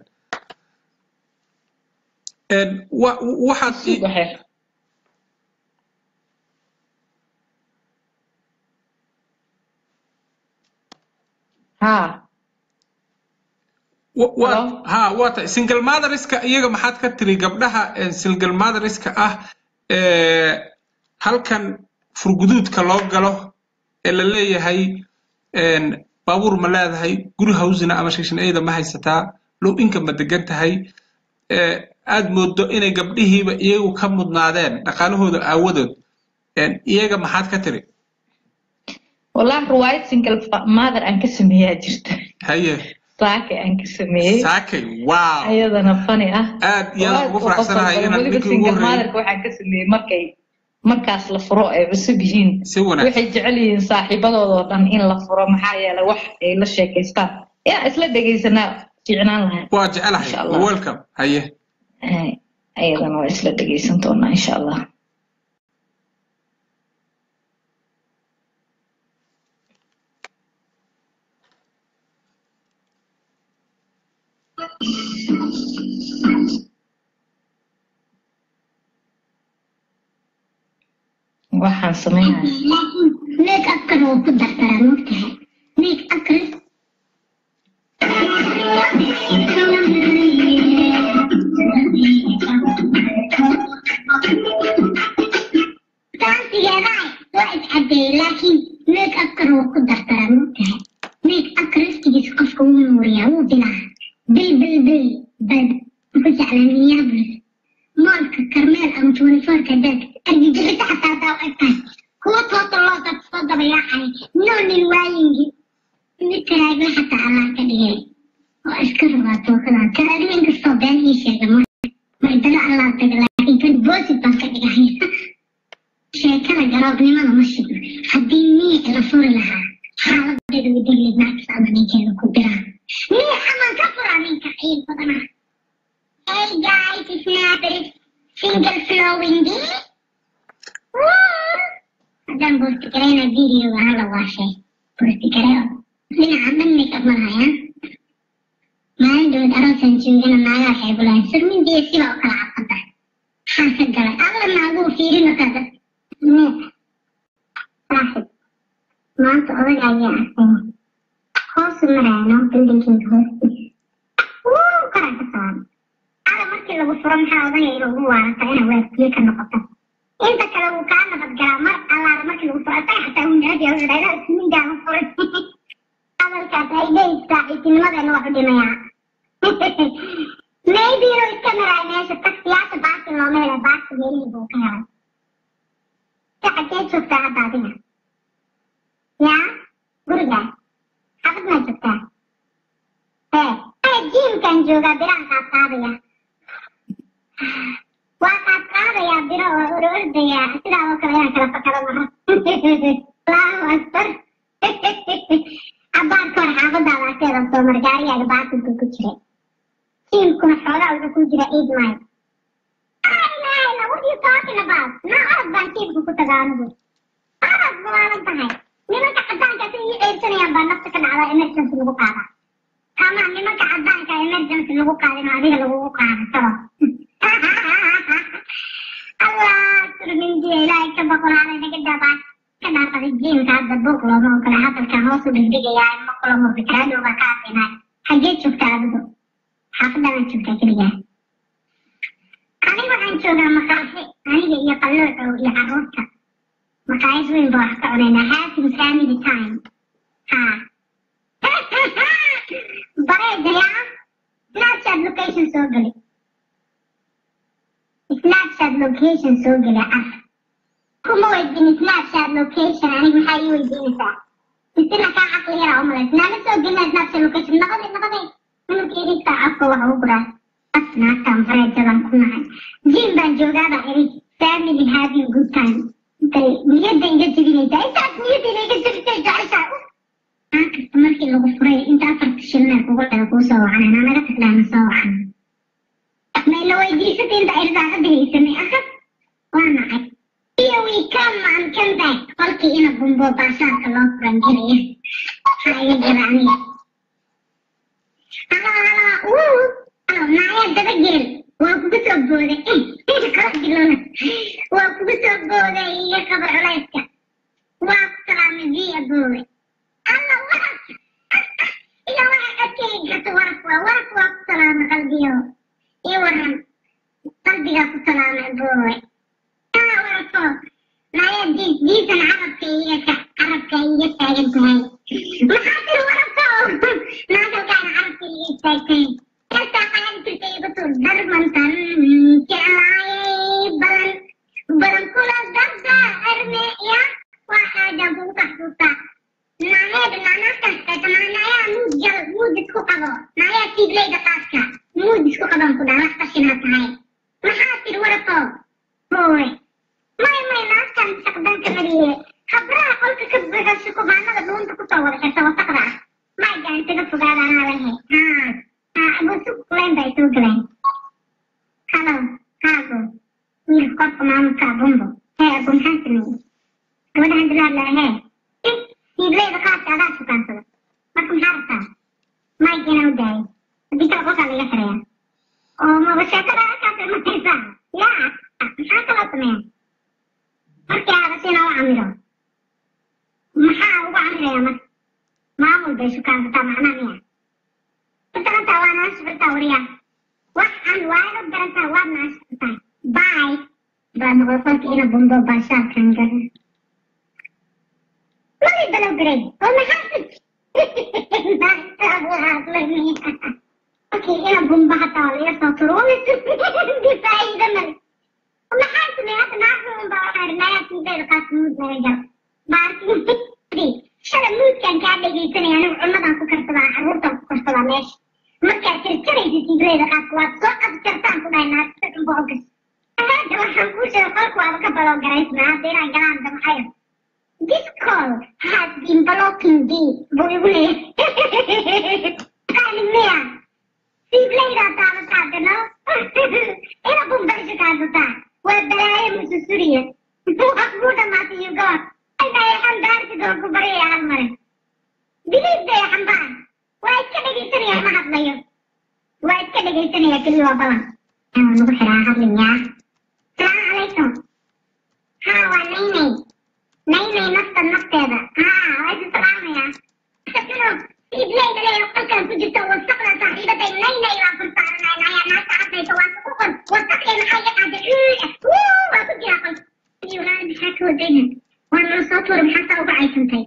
Een, wa- waxaad i- waxay ha wa- waa Hello? ha waa tahay single motheriska iyaga maxaad ka tiri gabdhaha ee single motheriska ah ee halkan furguduudka loo galo ee la leeyahay een, baabuur ma leedahay guri hawsina ama shishin ayda ma haysataa low inka ma degan tahay ee aad moodo inay gabdhihiiba iyagu ka mudnaadeen dhaqaalahooda aawadood een, iyaga maxaad ka tiri wallahi riwaayad single fa- mother aan ka sameeyaa jirta haye saake aan ka sameeyey saakay wow ayadana fani ah aad iyo aad ugu Aad u faraxsanahay qosol badan. inaad weliba ninkii ugu single horreeyey motherka waxaan ka sameeyey markay markaas la furo ay cusub yihiin si wanaagsan waxay jecel yihiin saaxiibadooda oo dhan in la furo maxaa yeelay wax ay la sheekaystaan yaa isla dhegaysanaa fiicnaan lahayd waa jecelahay Insha Allah. welcome haye Ay, ayadana waa isla dhegaysan doonaa insha allah waxaan sameynaya laakiin make upkan wuu ku dardaraa mogtahay make upkan ganacsigeeda waa iscadeeyey laakiin make upkan wuu ku dardaraa mogtahay make upka laftigiisa qofka wuu nuuriyaa wuu bilaa bil bil bil bal ku jeclaa minneapolis moolka karmeel ama twenty-fourka deeg argagixisa xataa hadaa u egtahay kuwa toosa loo dad soo dabayaacay noonin waayingi mid taraagla xataa allah ka dhigay oo iska rabaa tookadan taraagla inkastoo been ii sheega mar mardalo allah taga laakiin kan boosid baan ka dhigay sheekada garoobnimada ma shigno haddii miic la furi lahaa xaaladeeda wadagleed naagtas ama ninkeeda ku biraa miic amaan ka furaa ninka ciid badana Hey guys, it's Maverick. Single flowing D. Haddaan boosti garayna videoga hala waashay. Boosti garayo. Dhinaca dhan makeup ma lahaya. Maalin dhoweed aroosaan joogana naagaha waxay bulahayn surmindiya sida oo kala cadfada. Maxaa ka galay? Alla naaguu fiirino kada. Nee. Saaxib. Maanta odaga ayaa arkay. Hoosu marayno buildingkinka hoostiisa. Wuu karaa ka saaran. ada markii lagu furo maxaa odagayga ugu waarata inaa waardiye ka noqoto inta kale wuu kaa nabad galaa mar allaala markii lagu furo asaga xataa wuu necab yahay wuxuu dhahay ismindaa la furay hadalkaas ay dhehis saaxiibtinimadeena wax u dhimayaa maybe inuu iska maraay meesha taksiyaasha baasi looma helay baasi meelihii buu ka helay si xagee joogtaa hadda adiga yaa gurigaa xabad maa joogtaa ee jiimkan joogaa birahan qaad qaadaya waa qaad qaadayaa biro oo or ordayaa sidaa oo kale inaan kala fakado maro allahu akbar cabaarka hor xaafadaada agteeda soo mar gaarigaaga baasilka ku jiray jiimkuna xoogaa wuxuu ku jira eight mile ayna what you talking about na orod baan jiimka ku tagaa anigu orod balaalan tahay nimanka cadaanka si ii ceybsanayaan baa nafta ka dhacda emergency lagu qaadaa ama nimanka cadaanka emergency lagu qaadin oo adiga lagugu qaado sabo allah surmindiya ilaahay ka boqolaala naga dabaa ka dhaafada jiimka hadda buuq looma ogola hadalkan hoos u dhigdhigayaa ma kula murdi karaa dhowba ka adinaa xagee joogtaa adigu xaafadaan joogtaa keligaa aniga waxaan joogaa maqaaxi aniga iyo qaloocow iyo carruurta maqaayad weyn baa wax ka cunaynaa having family time ha bareedaya snapchat location soo geli snapchat location soo geli ah kuma weydin snapchat location aniga maxaa ii weydiinaysaa isina kaa caqli yaraa u malays naama soo gelina snapchat location nabade nabade minulka irigtaa afka waxa u guraa asnaagtaan bareedadan ku nahay jiim baan joogaabaa iri family having good time bay niyadda iga jebinaysaa intaas niyadda inaga jebisay jeceshaa aa kasta markii lagu furay inta afarta shilna kugu dhaga kuu soo wacan anaa naga taglaana soo wacan mayla weydiisatay inta ay risaaqada haysanay ahad waa nacay iyo we come and come back qolkii ina bumbo baasaarka loo furan jiraya waxaa iga jira aniga halo halo wuu halo naaya dabageel waa kugu soo booday qalabgilona waa kugu soo booday iyo kabar culayska waa ku salaamay via boowe alla waraf iyo waxa codkay gato waraf waa waraf waa ku salaamay qalbiyo iyo waran qalbigaa ku salaamay boowe aa warafo naaya diis diisan carabka iga ka carabka iga taagan tahay maxaa tiri warafo naagalkaana carabka iga istaagtay Kasta qalan jirta igu tur darmantan jeclaayay balan balan kula darda arme ya waa xaajan kugu taxsuusta naaheed naanaaskan tatamanayaa muud jal muud isku qabo naayaa tiigleyda qaaska muud isku qaban ku dhaa wax qashinaa tahay maxaa tiri warafo hooy may may naaskan saqdanka mariye habraha qolka ka buuxo kubaanada dhuunta kusoo wada xirta wasaqda ah may gaantaga fogaada anaa lahay haa abusuk kulayn bay soo galeen halo haago wiilka qofka maamulka abumbo hee abu maxaa sameeyey gabadhahan dilaad laha hee hiibleyda qaadka adaa sukaansada marka maxaa rabtaa mike inaa u daayo haddii kale qolkaa laga xiraya oo maba sheekada halkaas mataysaa yaa maxaa kaloo sameeya markii aabas inaa u camiro maxaa ugu camiraya marka maamul bay sukaansataa macnaa miya garantaa waa nala socota wariyaa waxaan waana garantaa waad nala socotaa bay baa noqday qolka ina bumbo baashaarkan gara mali balow garay oo maxaa qolkii ina bumbo hataa waa laga soo turo faa'iida male maxaa sameey hadda naagta unba waxaa rinayaa tiideeda qaas muud laga gal baarki shala muudkan kaa dhegaysanaya anigu cunnadan ku karsadaa carruurtan ku karsadaa meesha markaad jarjaraysa tigreyda qaadka waad soo abjartaan ku dhahay naagta bogas hadda waxaan kuu sheegay qolku waaba ka baloo garaysnaa hadda inaan galaan damcayo this call has been blocking d buu igu leeyahay qaali miya tigreydaa daadataa dano ina bumbarsha kaadataa waa balaayo mususuriya waa kuu dhamaatay you god aynahay xambaarsidoo ku baryaya hal mare biliidaya xambaar waa iska dhegaysanaya ma hadlayo waa iska dhegaysanaya keliya waa balan aa nagu xiraa hadlayaa salaamu calaykum haa waa naynay naynay nafta nafteeda haa waa isu salaamaya ino ibleyda leeya qolkan ku jirto wasaqda saaxiibaday naynay waa ku saaranaya nayaa naagta cadaysa waa ku qor wasaqday maxaa iga qaaday waa ku jira qol walaal maxaa ka wadayna waa nala soo tuura maxaa saa uga caysantay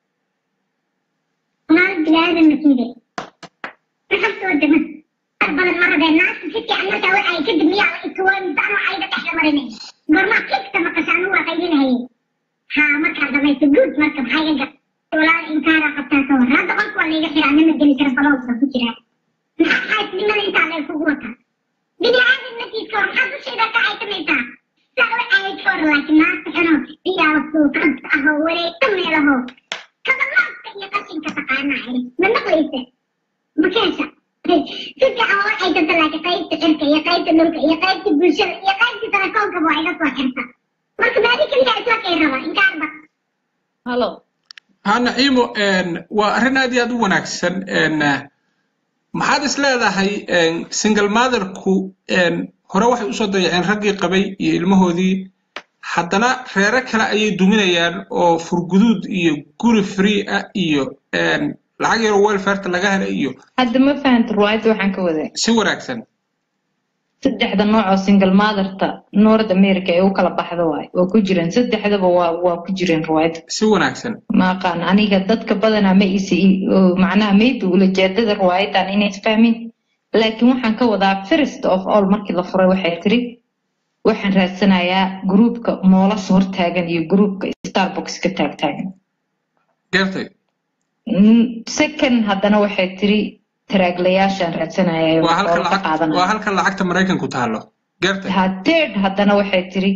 walaal bilaadan makiide maxaa soo dama ar badan ma rabeen naagta si fiican markaa waxa ay kadib miyaa la ituwaanisa anoo ayda dhexda marinay gormaa kigta maqasha anuu waa qaydinahayay haa markaa dhamaysa guud marka maxaa iga gal walaal inkaara qabtaa ka war hadda qolka waa layga xiraa nima geli kara balowsa ku jiraa maxaa xaasnimada intaa lay kugu wataa bini aadam naftiiska war maxaa dushayda ka caysamaysaa saa u caayay ka war laakiin naagta xuno iyaa suuqad ahoo wareegta meelaho kabalaadka iyo qashinka taqaanaa iri ma maqlaysa makeesha si fiican waa waxay danta laakiin qaybta cirka iyo qaybta dhulka iyo qaybta bulshada iyo qaybta telefoonka waa iga soo xirta marka maadi keliya isla kay raba inkaarba halo ha naciimo waa arrin aad iyo aad u wanaagsan maxaad is leedahay single motherku hore waxay usoo dayaceen raggii qabay iyo ilmahoodii haddana reero kale ayay duminayaan oo furguduud iyo guri free ah iyo lacag yaroo welfarta laga hela iyo hadda ma fahanta ruwaayadda waxaan ka waday si wanaagsan saddexda nooc oo single motherta north america ee u kala baxda waay waa ku jireen saddexdaba waa waa ku jireen ruwaayadda si wanaagsan ma aqaan aniga dadka badanaa ma isi macnaha maybe ulajeedada ruwaayadan inay isfahmin laakiin waxaan ka wadaa first of all markii la furay waxay tiri waxaan raadsanayaa gruupka moolas hortaagan iyo gruupka starbucks ka taagtaagan gartay second haddana waxay tiri taraaglayaashaan raadsanaya waa halka oo ka lacag waa qaadanaya halka lacagta maraykanku taalo gartay ha third haddana waxay tiri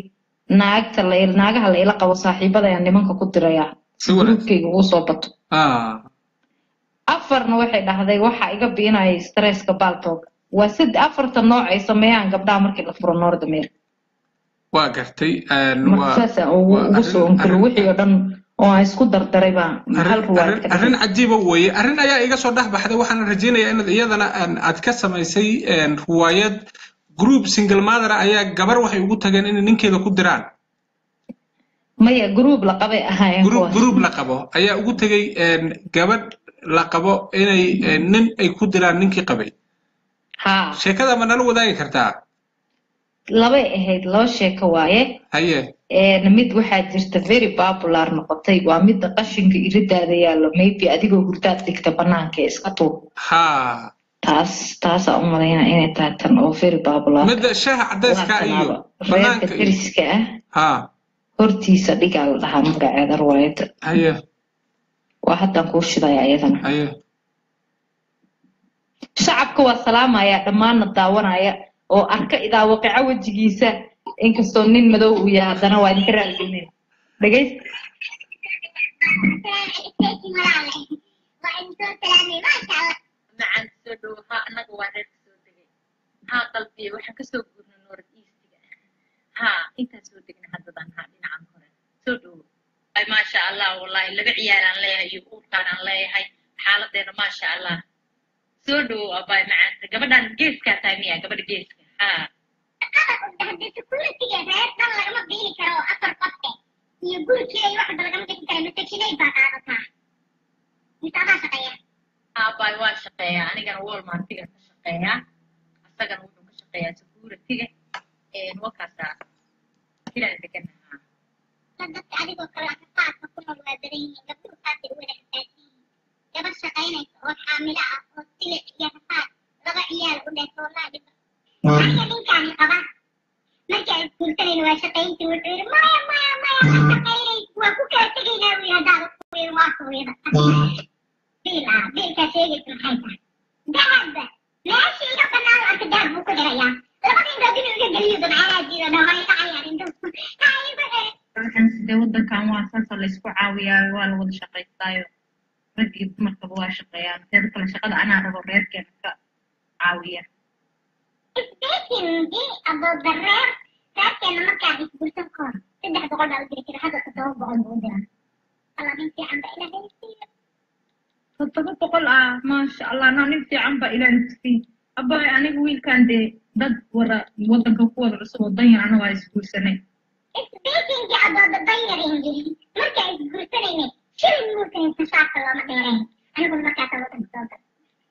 naagta la naagaha la ila qabo saaxiibada ayaan nimanka ku dirayaa Si wanaagsan. gruubkayga uu soo bato ah afarna waxay dhahday waxa iga biinaya stresska baltog waa sad afarta nooc ay sameeyaan gabdhaha markii la furo north america waa gartay een, marka waa saasaan ugu waa ugu soo arrin- onkalo arrin- wixii oo dhan oo aan isku dardaray baan hal arrin ruwaayad arrin- ka arrin dhigay cajiiba weeye arrin ayaa iga soo dhex baxday waxaan rajaynayaa inaad iyadana een, aad ka samaysay een, ruwaayad group single mother ayaa gabar waxay ugu tageen inay ninkeeda ku diraan maya group la qabay ahaayeen group kuwaas group la qabo ayaa ugu tegay een, gabadh la qabo inay een, nin ay ku diraan ninkii qabay haa sheekada ma nala wadaagi kartaa labay ahayd laba sheeko waaye haye een, mid waxaa jirta very popular noqotay waa midda qashinka iridaada yaallo maybe adigoo hurdaad dhigta banaanka ee iska tuur ha taas taasaa u malaynaa inay tahay tan oo very popular midda shaaha cadayska iyo reerka banaanka iyo deriska ah ha hortiisa dhigaa la dhahaa magaceeda ruwaayadda haye waa haddaan kuu shidaya iyadana haye shacabka waa salaamaya dhammaanna daawanaya oo arka idaawaqica wejigiisa inkastoo nin madow uu yahay haddana waa idinka raaligelin dhegayst macaan soo dhow ha annaga waa reerka soo degay haa qalbiye waxaan kasoo guurnay north eastiga haa intaan soo degna haddadan haa dhinacan hore soo dhow ay maasha allah wallahi laba ciyaaraan leeyahay iyo uurkaanaan leeyahay xaaladeena maasha allah soo dhow abaay macaanta gabadhan geeskaa tahay miya gabadha geeska haa aabbaay waa shaqeeyaa anigana walmartiga ka shaqeeyaa asagana wuxuu ka shaqeeyaa security-ga wakaasaa filaan deganahaa gabar shaqaynaysa oo xaamilo ah oo silic iyo rafaad laba ciyaal u dheh soolaa aniga ninkaani qaba markii ay guursanayna waa shaqayntii wuxuu yidhi maya maya maya ma shaqaynaysa waa ku kala tegaynaa buu yidhi haddaad ku yidhi waa kuwida biil ah biilkaa sheegaysa maxay tahay dahab meeshii iga banaan arka dahab buu ku xirayaa labada indood inuu iga geliyo dabcaanaa jiida dhaway dhacayaan indhuhu haa igu xir waxaan sidee waddankan waa saasa laysku caawiyaayo waa la wada shaqaystaayo rag iyo dumarkaba waa shaqeeyaan teeda kale shaqada anaa rabo reerkeena ka caawiya isbeekinkii aboodareer reerkeena markaan isgursan ka hor saddex boqol baa u diri jira hadda toddoba boqol buu u dira alla nin fiican ba ila haysiiyo toddoba boqol ah maasha allah naa nin fiican baa ilaahay kusiin abbaay aniga wiilkan dee dad wada waddanka ku wada cusub oo danyar anagaa isguursanay isbeekinkii abooda danyarin yiri markaan isgursanayne shilin muusan haysan shaarka looma dheerayn aniguna markaasa waddanka soo gal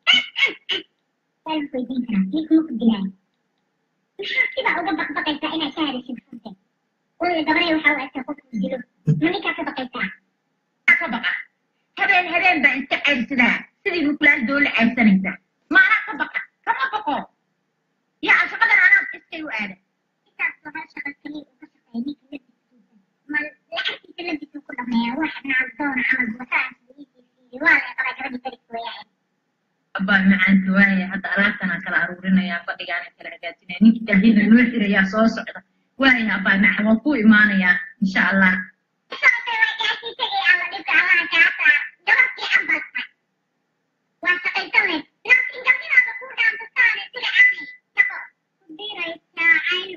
waan weydiin karaa ninka maku dilaayo maxaa sidaa uga baqbaqaysaa inaad shahadaysid furte walla gabaray waxaa u egtaa qofku dilo ma ninkaa ka baqaysaa ka baqa habeen habeen baa iska ceyrsadaa sidii mukulaal doole ceyrsanaysa maanaa ka baqa kama baqo yaa shaqadan anaa iskay u aada intaas waa shaqa kaliya uu ka shaqeeya ninka labdiskiisa ma lacagtiisa labdisuu ku dhameeyaa wax nacabdoona camal wasaas wiisiisiiyo waa la qabaa gabadhii daris weeyaan abbaa macaanta waaya hadda alaabtanaa kala aruurinayaa fadhigaana kala hagaajinaya ninkii daahiyada loo xirayaa soo socda waaya abbaa maca waa ku imaanayaa insha allah sababtay waa gaashiisa iyo alla dhibka allaha kaasaa gabadh fiican baad tahay waa shaqaysan layd laakiin gabdhinaada kuu dhaantasaane sida caqli shaqo ku diraysaa cayn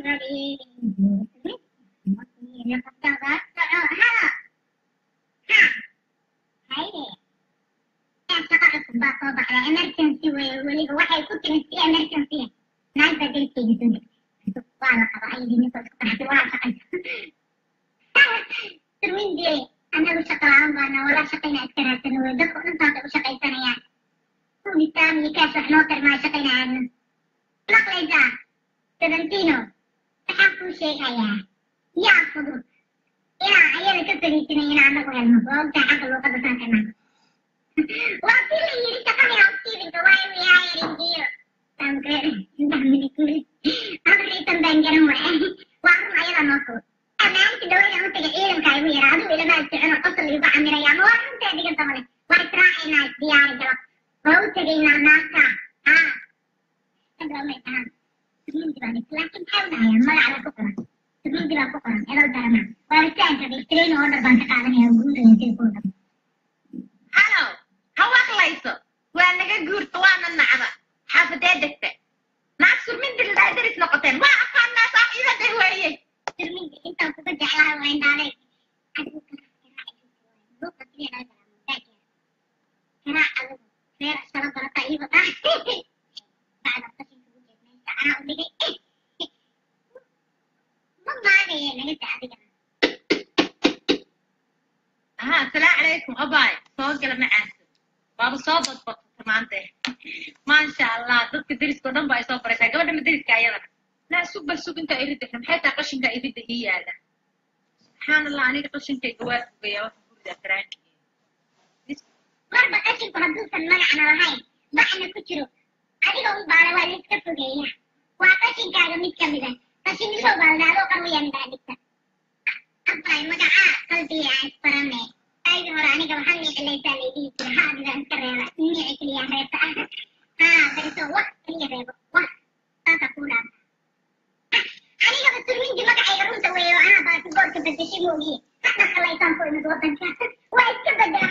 wareegin qabdada soco haa haa hayde shaqa cusub baa soo baxda emergency weye weliba waxay ku timi si emergency naag baa deriskayga soo degtay waa la qaba ayadii ninkoo isku qaraxday waa shaqaysa sirwindee annagu shaqa la-aan baana wala shaqayna iska raadsano wey dadka dhan saasay u shaqaysanayaan kugitaan iyo kaas wax noo tarmaa shaqaynayaadna maqlaysaa sedantino waxaan kuu sheegayaa yaa fudud inaa ayada ka fariisanay inaa annagu helno waa ogtaa xagga luuqadda saan kana waa si la yiri shaqadii housekeepinga waa inuu yahay ringiyo amriisan baan garan waay waa run ayada noo fudud ammaanti dhawayda u taga ciidanka igu yara adigu ilamaad socono qosol igu camiraya ama waa runtaa dhigan tamale waa israacaynaa diyaari galab waa u tegaynaa naagta haa hadda umay tahaan laakiin maxay u dhahayaan magaca ku qoran sirmidi baa ku qoran edal darana baaritaanka bay order baan ka qaadanaya guuraya sida kuwa dhan halow ha waqlayso waa naga guurta waana nacda xaafadee degta naag surmindi ladaa deris noqoteen waa aqaanaa saaxiibada weeye sirmidi intaan kuga jeclaha waa indhaaday karaa adigu reer sala barata iiba dhaa bacda qashinka ugu jeed meesha anaa u dhigay ma maagaya naga daa adigana aha asalaamu calaykum abaay soo gala macaanka waaba soo badbadta maanta maasha allah dadka deriska oo dhan ba ay soo baraysaa gabadha ma deriska ayadana naa sug bal sug intaa iridda maxay tahay qashinka iridda ii yaala subxaan allah aniga qashinkayga waa fogaya waxa ku ridaa faraankiga marba qashinku hadduusan magacna lahayn bacna ku jiro adiga u baala waa laiska fogeeya waa qashinkaaga mid ka mid ah qashinisoo baalda adoo qarwayaan baa dhigta abbaay magacaa qalbiga aan isbarane aygi hore aniga waxaa niicilaysaa laydhihi jira haa adigaa iska reeba niici keliya reebta ah haa bariso wax keliya reebo wax saasa kuu dhaanta anigaba surmindi magacayga runta weeyo anaa baasi boorka bedeshay moogiye hadda khalaysaan ku imid wadanka waa iska bedela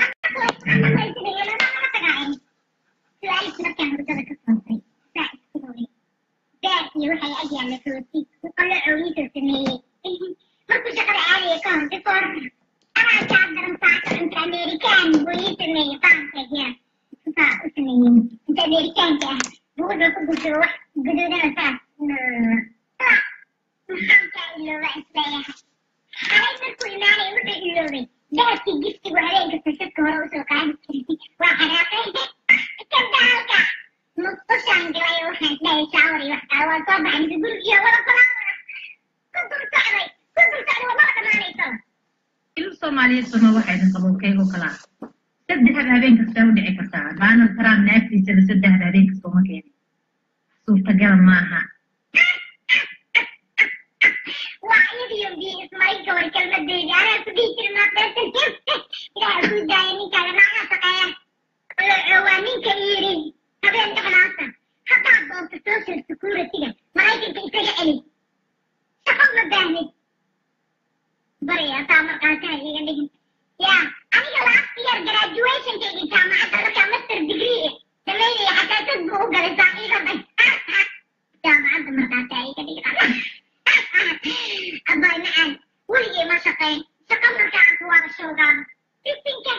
su-aalis markaan hurdada ka soontay saa isku hogay beer iyo waxay ag yaalla rooti qolo coogiisoo sameeyey markuu shaqada aadaya ka hor before anaa kaa daran saaka cunta amerikaan buu ii sameeyey faankeegya saa u sameeyey inta amerikaanka ah buu wuxuu ku gusho wax guduudana saas maxaan kaa ilooba isleeyahay xalay markuu imaanay wuxuu iloobay dahabkii giftigu habeenka sashadka hore usoo qaadi jirtay waa xanaaqay kadaalka musqushaan galay waxaan isleeyahay shaawar iyo wax kale waa soo baxay mise gurigiyo wada falaawara ku dul socday ku dul socday wadada dhamaanayso ilmu soomaaliyeed soma waxayna qabowkeygoo kalaa saddexda habeen kastaa u dhici kartaa donald trump naagtiisaba saddexda habeen kasta uma keenin suurtagal maaha waa iyadiyo biyo ismarin ka hor kelmadeedi anaa ku dhihi jirin maadeesan ilaaha kuu daaya ninkaaga naagaha shaqeeya waa ninka yidhi habeen dhexdaasa haddaad doonto social security-ga maraykanka isaga celi shaqo ma baahnid baraya taa markaasaa iga dhigin ya aniga last year graduationkayga jaamacadda markaa master degree dhameynaya xataa dad buu u galay saaxiibaday jaamacadda markaasaa iga dhigin abaay macaan weligay ma shaqeyn shaqo markaan ku wada shoogaan fifinka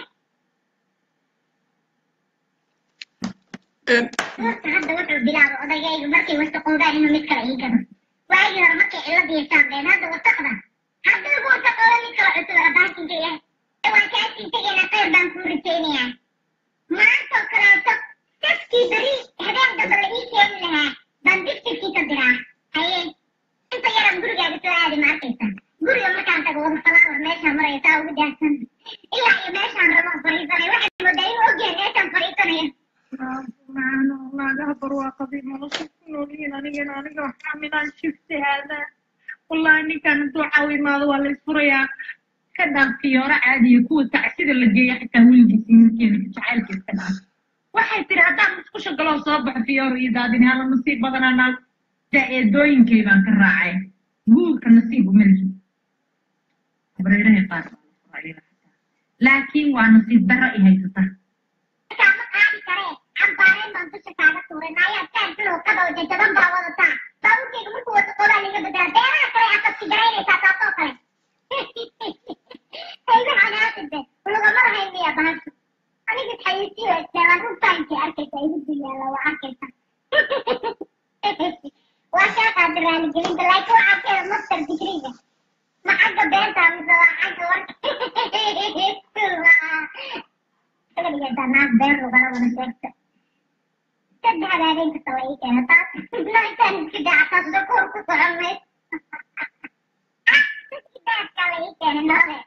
horta hadda wuxuu bilaabay odagaygu markay wasaqoodaan inuu mid kale ii gado waagii hore markay cilad yeeshaandeen hadda wasaqda hadda lagu wasaqooda mid kale cusub abaasinka yahay waan kaasii tegayna khayr baan kuu rajaynayaa maantoo kaleeto saskii beri habeen damba la ii keeni lahaa baan diftirkii ka diraa haye inta yaran gurigaaga soo aadi ma arkaysa guriga markaan tago wada falaawar meeshaan maraya saa ugu daadsan ilaa iyo meeshaan rabo fariisanay waxaan moodaa inuu ogyahay meeshaan fariisanayo naagaha barwaaqadii nolosha ku noolyihiin anigana aniga xamilaan shifti haadaa wallahi ninkan hadduu caawimaado waa la isfurayaa ka dhaaf fiyooro caadiya kuwa tacsida la geeya xitaa wiilgiisi wiilkeena jacaylka iska dhaaf waxay tiri haddaan musqusha galoo soo baxo fiyooro iyo daadini hala nasiib badanaa eedooyinkay baan ka raacay guurka nasiib uma lihi habareerahay qaar baa la furaa iyada xitaa laakiin waa nasiib darro i haysata ma qaadi karee xambaareen baan dusha kaaga tuuray naayaa taantiloo kadow jajaban baa wadataa baabuurkayga markuu wada qolaa laga bedelaa beeraha kale aad qabsi garaynaysaa taasoo kale hayga canaaside lagama rahayn miya bahashu aniga xayisiyo isleelaan runtaankii arkaysa igu diyaala waa arkaysa waa kaa qaada raaligelinta laakiin waxaa keeda master digriga ma xagga beenta mise waa xagga warka kaligeedaa naag been lugala wada sheegta saddexda habeen kasta waa ii keena taas naagtaan iska daacataa sukuur ku socon mayd daadkaa la ii keena noole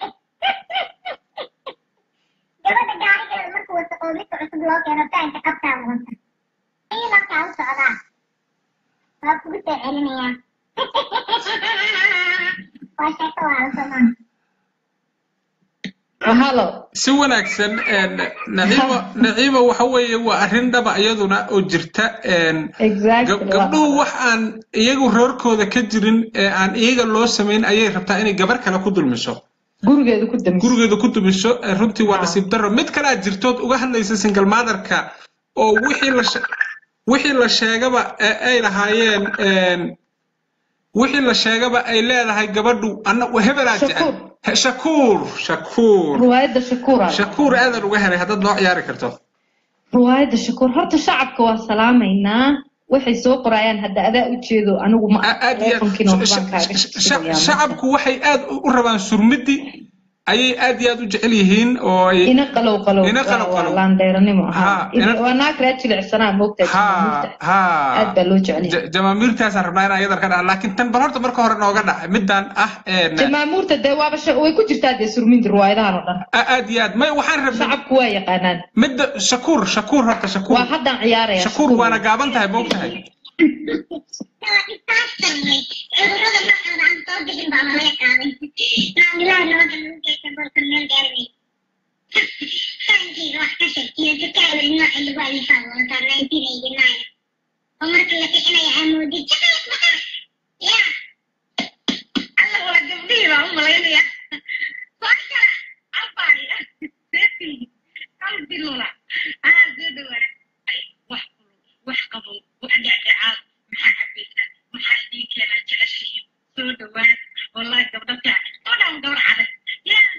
gabadha gaarigeeda markuu wasaqoo midka cusub loo keeno taanka qabtaa wadanta ii markaa u socdaa waa kugu soo celinayaa waa sheeko waa la somaa halo si wanaagsan een, naciimo naciimo waxa weeye waa arrin dhaba iyaduna oo jirta een, exactly gab- gabdhuhu wax aan iyagu roorkooda ka jirin ee aan iyaga loo samayn ayay rabtaa inay gabar kale ku dulmiso gurigeeda ku damisa gurigeeda ku dumiso ee runtii waa Ah. nasiib darro mid kale aad jirtood uga hadlaysa single motherka oo wixii la she- wixii la sheegaba ee ay lahaayeen een, wixii la sheegaba ay leedahay gabadhu anna hebelaa jecel He- shakuur shakuur riwaayadda shakuura shakuur aadan uga helay haddaad noo ciyaari karto riwaayadda shakuur horta shacabka waa salaamaynaa waxay soo qorayaan hadda adaa ujeedo anigu ma A- aad iyo telefonkiina aad- waxbaan kaaga sha- sha- shaqeeyaa shacabku waxay aad u u rabaan surmidi ayay aad iyo aad u jecel yihiin oo ay ina qalow qalow Ina qalow waa- waa qalow. laandheeranimo Ha, ahaa ina- waa naag raa jilicsanaa moogtaa ha ha aad baa loo jecel yahay Ja- jamaamiirtaasaan rabnaa inaan iyadar ka dhaca laakiin tan bal horta marka hore nooga dhaca midaan ah een, jamaamuurta dee waaba sha- way ku jirtaa dee surminta riwaayadahan oo dhan a- aad iyo aad may waxaan rabnay shacabku waa yaqaanaan midda shakuur shakuur horta shakuur waa haddaan ciyaaraya shakuur waana gaaban tahay moog tahay Waa disaster wey. Cudurrada noocooda aan soo bixin baa laga qaaday. Maamulaha nabadda lagu geysta boorka meel gaarnay. Farankeyga wax ka sheeg iyo dukaawil nooca lagu alifaa doontaa 1989. oo marka la kicinayo amoodid jacayl badan. Ya. alla waa gabdhihii baan u malaynaya soo kala abay hal bilula aa soo dhawaada wax kulul wax qabow wax dhacdhacaad maxaa cabaysa maxaa idin keenaa jeceshihiin soo dhawaad wallahi gabdho fiican soo dhawan gabar caday yaa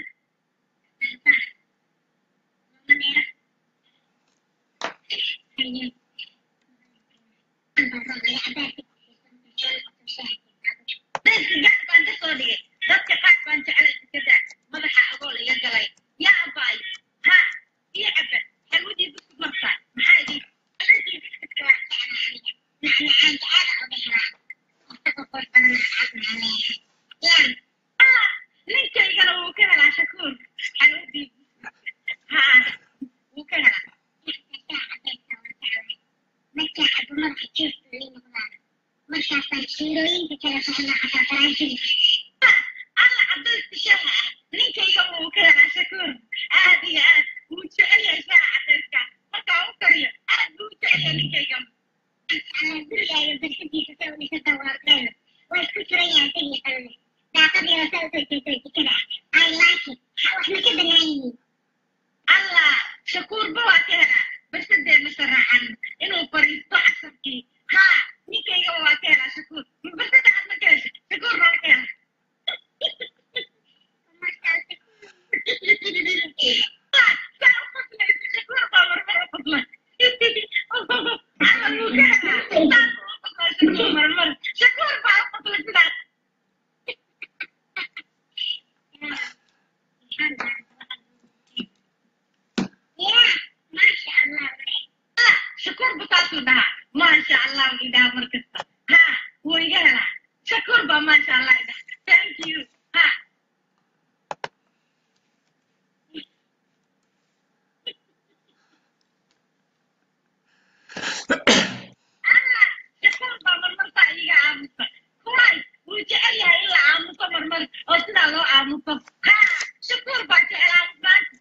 dadka gac baan ka soo dhigay dadka qaar baan jeclay iskada madaxa agool iga galay yaa abaay ha iyo cabad xalwadii bisku martaa maxaa idin Ah, ninkaygana wuu ka helaa shakuur xalwadii ha wuu ka helaa markaasaan shiirooyinka kala socnaa xataa faraansiga alla cadayska shaha ah ninkayga wuu ka helaa shakuur aad iyo aad wuu jecel yahay shaha cadayska markaa u kariyo aad buu u jecel yahay ninkayga gurigaaga barxadiisa sa u dhisata waardeeda waa isku furan yahay isagii qalle daaqadiina sa usoo jeedo jikada ah i like it wax ma ka banaan yihiin allah shakuurba waa ka helaa barsadeena sharaxan inuu fariisto casarkii ha ninkayga waa ka helaa shakuur barsada aad ma ka hesha shakuur baa ka helaa Ah, saa u qoslaysa, shakuur baa marmar u qosla. Allah wuu ka helaa. Saas u qoslay shakuur marmar. Shakuur baa u qoslay sidaas. Yeah, masha Allah. Ah, shakuur ba saasuu dhahaa maasha allah buu idhaha mar kasta ha wuu iga helaa shakuur baa maasha allah idhaha thank you ha Allah, shakuur baa marmartaa iga aamusa kuwaay wuu jecel yahay in la aamuso marmar oo sidaa loo aamuso ha shakuur baa jecel aamusnaanta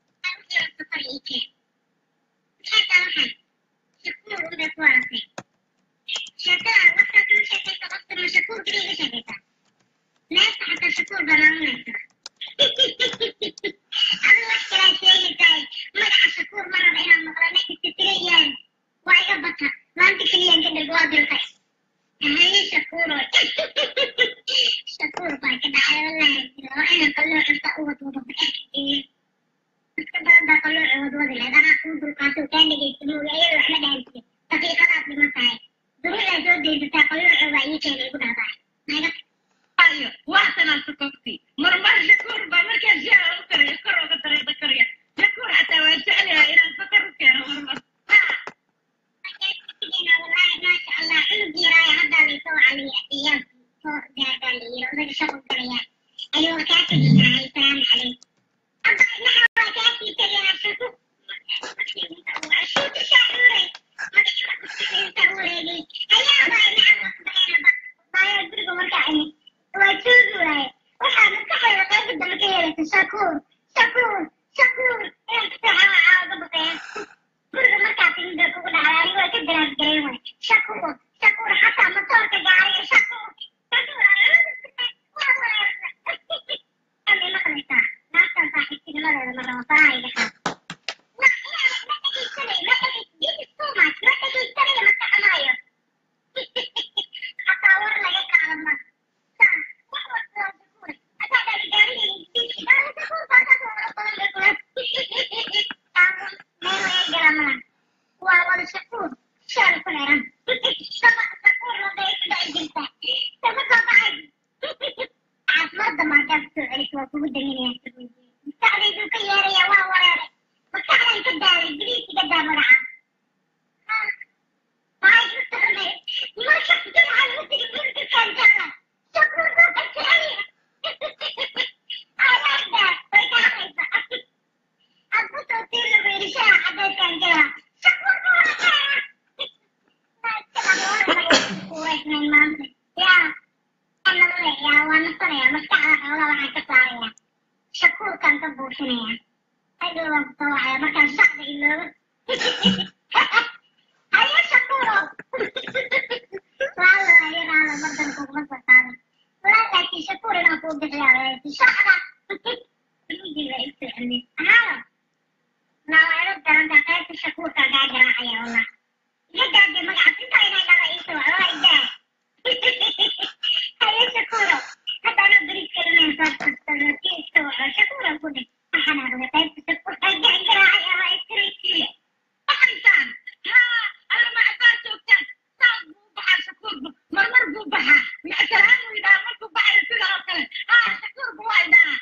Shakur baa ka dhacay wallahi waa inaan qaloo cunta u wadwado baxeeyo dadka badan baa qaloo wadwadi lahayd anaa kuu dulqaato kaa dhegaysta mooga ayada waxba dhahantiya daqiiqadaad dhiman tahay duruudaa soo deysataa qalooco baa ii keena igu dhahdaa naga ayo waatanaa sokogti marmar shakuur baa markaa shaha u karayo kor uga dareeda karya shakuur xataa waa jecel yahay inaan sokor u keeno marmar ha wallahi maasha allah cunug yaraayo haddaa laysoo caliya iyaa soo gaagaa la yiri odaga shaqo galaya ayuu kaa tegi lahay salaamu calaykum hadda maxaa waa kaasii tegayaa shaku shuuta shaacuure magaciisa ku wareegay ayaabaa nacan shakuur shaal ku xiran sama shakuur waday ku dhici jirta sama soo baxay caafimaadda maadaad soo celis waa kugu daminaya maskaxdaydu ka yeeraya waa wareeray maskaxdan ka daalay biliis iga daa magaca waxay ku tahnay marka jumca lagu tigi bunti kaantaala shakuur baa ka jeceliya alaada way ka hadlaysa abu soo tiila weerishaha cadeedkan jira shakuur baa kuuraysnayn maanta yaa anale yaa waa nasanaya maskaxda xoogaa waxaan ka saaraya shakuurkaan ka buufinaya hadhow waan kusoo wacaya markaan shacda iloobo haye shakuuro laala haye laala mardan kuguma soo qaada walaa laakiin shakuur inaan kuu bixiyaa weerti shacda ujiga isoo celin haalo naawaayo garanta qaybta shakuurka kaa garaacaya wallah iga daade magacaas intaa inay dhaba iisoo waa idaa haye shakuuro haddana beriska inaan soo tursado ki iska waco shakuura ku dhig waxaan aqday qaybta shakuurka kaa garaacaya waa istiraysiiye baxaysaan haa allama haddaad joogtaan saas buu u baxaa shakuurbu marmar buu baxaa micsalaan buu yidhaha markuu baxayo sida oo kale haa shakuurbu waa idhaha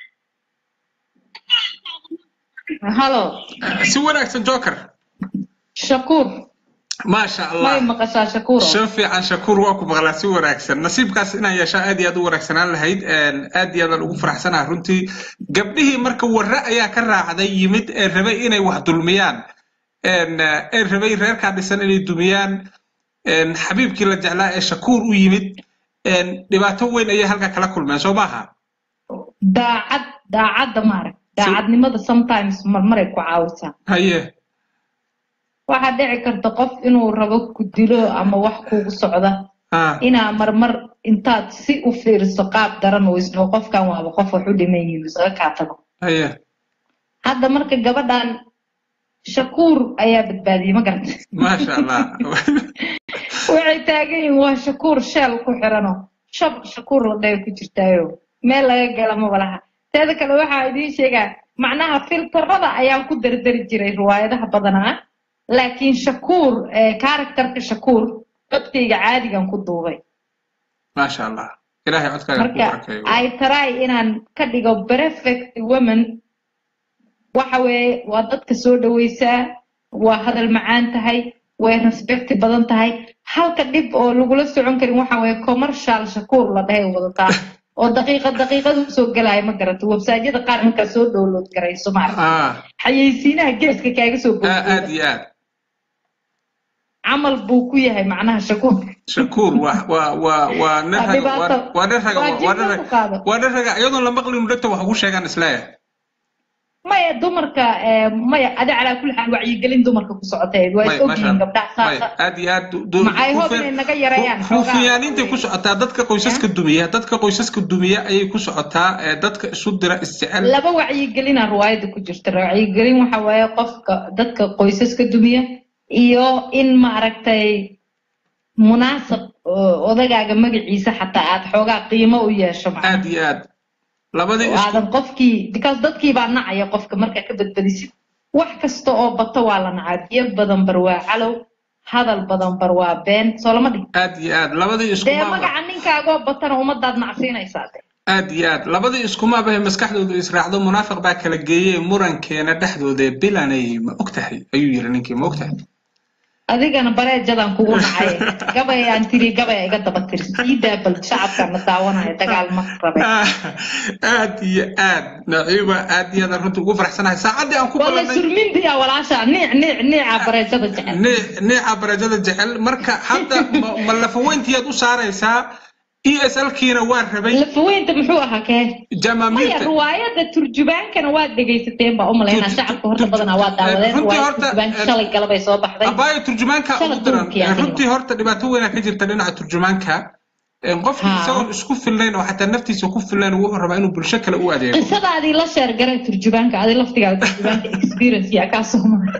halo si wanaagsan joker shakuur maasha may allah maqashaa shakuuro shan fiican shakuur waa ku maqlaa si wanaagsan nasiibkaas inaan yeeshaa aad iyo aad u wanaagsanaan lahayd aad iyo aadaan ugu faraxsanaha runtii gabdhihii marka warre ayaa ka raacday yimid ee rabay inay wax dulmiyaan ee rabay reerkaa dhisan inay dumiyaan xabiibkii la jeclaa ee shakuur u yimid dhibaato weyn ayay halkaa kala kulmeen soo maaha daacad daacadda maarag daacadnimada sometimes marmaray ku caawisaa haye waxaa dhici karta qof inuu rabo ku dilo ama wax kugu socda ah inaa marmar intaad si u fiiriso qaab daran oo isdhaho qofkan waaba qof wax u dhiman yihiin isaga kaa tago haye hadda marka gabadhan shakuur ayaa badbaadiyey ma garata maasha allah waxay taagan yihiin waa shakuur sheel ku xirano shab shakuur la dhayo ku jirtaayo meel laga gala maba laha teeda kale waxaa idiin sheegaa macnaha filtarada ayaan ku dardari jiray riwaayadaha badanaa laakiin shakuur karakterka shakuur codkayga caadigan ku duubay maasha allah ilaahay codkaaga ku marka barakeeyo ay try inaan ka dhigo perfect woman waxa weeye waa dadka soo dhawaysaa waa hadal macaan tahay way respecti badan tahay halka dhib oo lagula socon karin waxa weeye commercial shakuur la dhahay wadataa oo daqiiqad daqiiqad usoo gelaya ma garato websaadyada qaar markaa soo download garayso maaragta ah xayeysiinaha geeska kaaga soo aa- aad boodbooda iyo aad camal buu ku yahay macnaha shakuur shakuur waa waa waa waa nin Waa raga dhibaato. waa- waa nin raga Waa waa jin nin ka raga qaado. waa nin raga iyadoon la maqlin dhegta wax ugu sheegaan isleeyahay maya dumarka eh, maya adi calaa kulli xaal wacyigelin dumarka ku socotay waa is May- ogyihiin maasha- gabdhaha may, saasa aad iyo aad du- du- Maxay hob hufan- inay naga yareeyaan hu- xoogaa? hufanaaniintay ku socotaa dadka qoysaska dumiya dadka qoysaska dumiya ayay ku socotaa ee dadka isu dira isjecel laba wacyigelina riwaayada ku jirta wacyigelin waxa waaye qofka dadka qoysaska dumiya iyo in maaragtay munaasab oo odagaaga magaciisa xataa aad xoogaa qiimo u yeesho macnaha. aad iyo aad labadii oo isku aadan qofkii because dadkii baa nacaya qofka markaa ka badbadisid wax kasta oo bato waa la nacaa biyo badan bar waa calow hadal badan bar waa been soo lama dhig aad iyo aad labadii dee iskumaaba magaca ninkaagoo batana ummadaad nacsiinaysaa de aad iyo aad labadii iskumaaba maskaxdoodu israacdo munaafiq baa kala geeyey murankeena dhexdooda bilanay ma ogtahay ayuu yiri ninkii ma ogtahay adigana bareejadan kugu nacay gabay aan tiri gabay iga daba tiri sii daabal shacabkana daawanaya dagaal ma rabe aad iyo aad naciiba aad iyo aad runtii ugu faraxsanahay saacaddii aan ku wala balanay surmindiya walaasha niic niic niica bareejada jecel nii- niica barajada jecel marka hadda ma- ma lafaweyntiyaad u saaraysaa e s l kiina waa rabay lafaweynta muxuu ahaa kee maya jamaamiirta riwaayada turjubaankana waad dhegaysateen baa umalaynaa Tur- shacabka horta tur- badanaa waa daawadeen runtii riwaayada horta, turjubaanka eh, shalay galabay soo baxday abaayo turjumaanka Shala ugu daran duurkii adiga. runtii horta dhibaato weynaa ka jirta dhinaca turjumaanka Een, qofkii Haa. isagoon isku filnayn oo xataa naftiisa ku filnayn wuxuu rabaa inuu bulsho kale u adeego qisadaadii la sheer garay turjubaanka adi laftigaada turjubaanka experience yaa kaa soo maray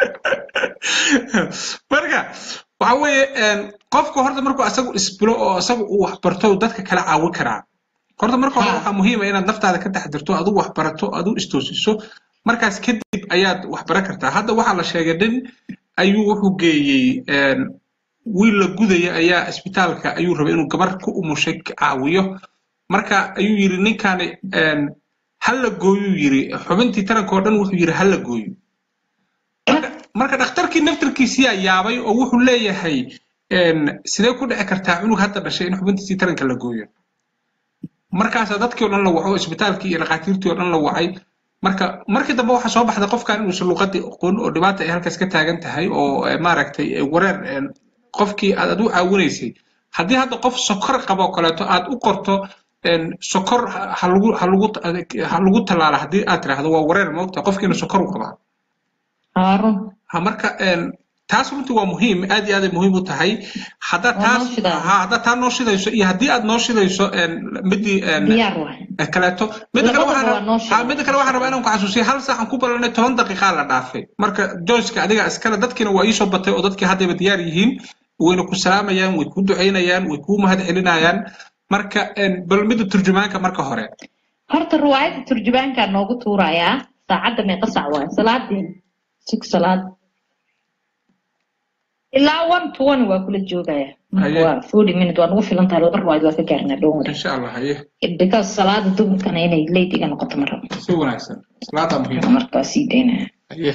marka waxa weeye een, qofku horta markuu asagu isbilo oo asagu uu wax barto uu dadka kala caawin karaa horta marka hore Haa. waxaa muhiim ah inaad naftaada ka taxdirto adigu wax barato adigu istoosiso markaas kadib ayaad wax baran kartaa hadda waxaa la sheegay nin ayuu wuxuu geeyey wiil la gudaya ayaa isbitaalka ayuu rabay inuu gabar ku umushay caawiyo marka ayuu yidhi ninkani ha la gooyuu yidhi xubintii taranka oo dhan wuxuu yidhi ha la gooyo marka dhakhtarkii naftarkiisiyaa yaabay oo wuxuu leeyahay sidee ku dhici kartaa cunug hadda dhashay in xubintiisii taranka la gooyo markaasaa dadkii o dhan la waco isbitaalkii iyo dhakhaatiirtii oo dhan la wacay marka markii dambe waxaa soo baxda qofkan inuusan luqadii aqoon oo dhibaata ay halkaas ka taagan tahay oo maaragtay wareer qofkii aad ad u caawinaysay haddii hadda qof sokor qaba oo kaleeto aad u qorto sokor halagu halagu ha lagu tallaala haddii aad tiraahdo waa wareer moogta qofkiina sokor u qabaa ha marka taas runtii waa muhiim aad iyo aaday muhiim u tahay haddaa taas ha haddaa taa noo shidayso iyo haddii aad noo shidayso midii kaleeto midda kale waxaan midda kale waxaan rabaa inaan ku xasuusiyo hal saacan ku ballanay toban daqiiqaa la dhaafay marka joyceka adiga iskale dadkiina waa iisoo batay oo dadkii haddayba diyaar yihiin wayna ku salaamayaan way ku ducaynayaan way kuu mahad celinayaan marka bal midda turjumaanka marka hore horta riwaayadda turjumaankaa noogu tuurayaa saacadda meeqa sac waay salaadii sug salaad ilaa one to one waa kula joogaya waa forty minute waa nagu filan tahay laba riwaayad waa ka gaarnaa dhown wari insha allah haye because salaada duhurkana inay late iga noqoto ma rabo si wanaagsan salaadaa muhiim marka waa sii daynaya haye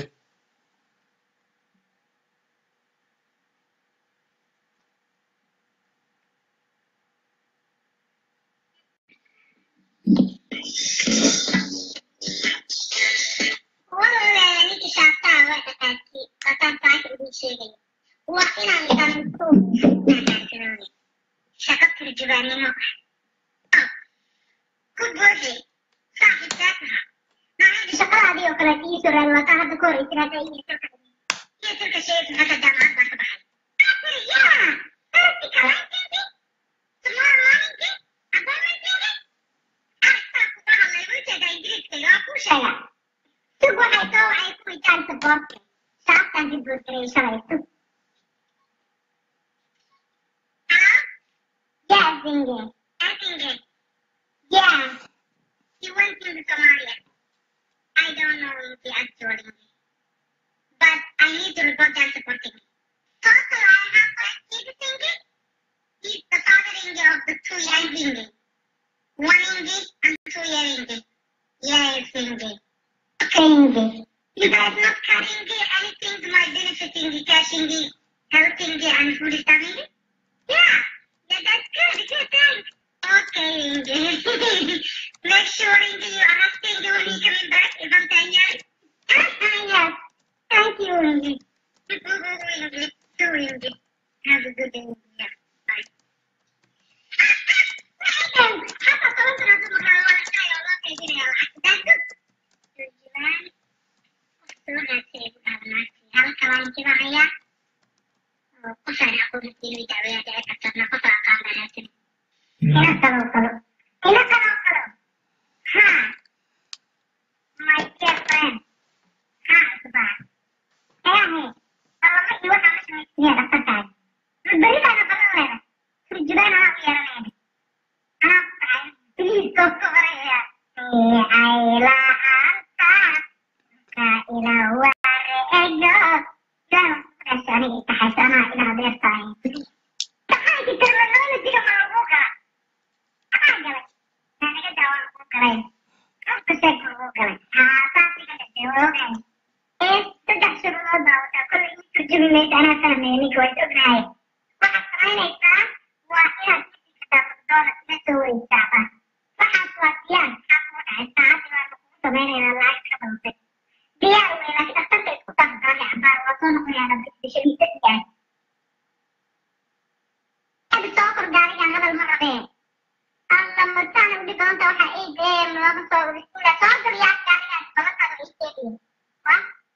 والله ninki shaabtaa waa dhaqaaqi qataan taas idin sheegayo waa inaan dhanto naanaasinooni shaqo turjubaannimo ah ku buuxi saaxiibkaa taha maalinta shaqadaadii oo kale ii soo raadwataa hadda ka hor ay tiraada iyo tilka iyo tilka sheegi haka jaamacad baa ka baxay After, yeah, practical, I think it. Tomorrow morning, it. Appointment, it. Arta, kubaha laygu jeeda ingiriiska waa kuu sheegaa Sug waxay soo waxay ku witaan saboorta. Saabtaan dib u diray shalay sug. Hello? Yeah, Zinge. I Zinge. Yeah. He went to Somalia. I don't know the actual English. But I need to report that supporting me. Also, I have a kid Zinge. He's the father Zinge of the two young Zinge. One Zinge and two year Zinge. Yes, Zinge. Crazy. You guys not cutting the anything to my benefiting the cashing the helping the and food is coming? Yeah. Yeah, that's good. Good, thanks. Okay, Inge. Make sure Inge you are asking you when you coming back if I'm saying yes. yes. Thank you, Inge. Inge. Too, Inge. Have a good day. Yeah. Bye. حتى طلبت نظم ولا شيء والله كذي that's good. turjumaan waqtigaasay ku dhaarnaatay halka waan jibacaya oo qofaan aqoonsiin dacwada dhici kartana qof aqaan ahaatin ina kaloo kalo ina kaloo kalo ha my dear friend ha isbaa eahe allama iyo waxaa mashamaysiya dhaqantahay beritaana balan leeda turjumaan anaa u yeeranayna anaa ku dhacay please goobka horaya aylaanta ila wareego daas aniga itaxaysa anaa ila adeertahay taxaanki terminologiga ma lagu gala anaa galay naanaga daawaan ku galay qofka sheeg lagu galay haasaas iga dhashay waa ogahay ee saddex shuruudood baa wataa kollay ii turjumi maysa anaa fahmaya ninka waa is ognahay waxaad samaynaysaa waa inaad kitaabadooda ila soo wareegtaa waxaas waa diyaar maxaa kugu dhacay saacadii baa kugu samaynaynaa lacag ka dalbay diyaar wey laakiin dhakhtarka isku dhaqdaqaaqay cabaar waa soo noqonayaa bishadiisa diyaar hada soo kor gaarigan hadal ma rabee alla mataan udhi doonta waxaa ii dee lama soo ila soo galiyaa gaarigaas balantaada ii sheegayo wa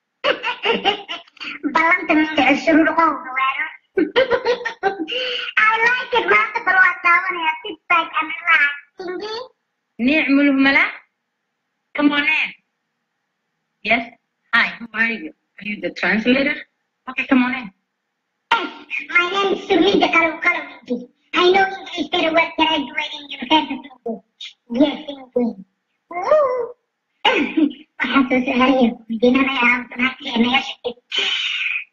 ballanta mindhici shuruur qowga waaro I like it maanta bal waa daawanaya sit back and relax Tingy نعم الملا Come on in. Yes. Hi, who are you? Are you the translator? Okay, come on in. My name is Surita Kalu Kalu I know English very well graduating university. Yes, indeed. Woo! Waxaan soo saaraya weydiinanayaa naagtii naga shaqay.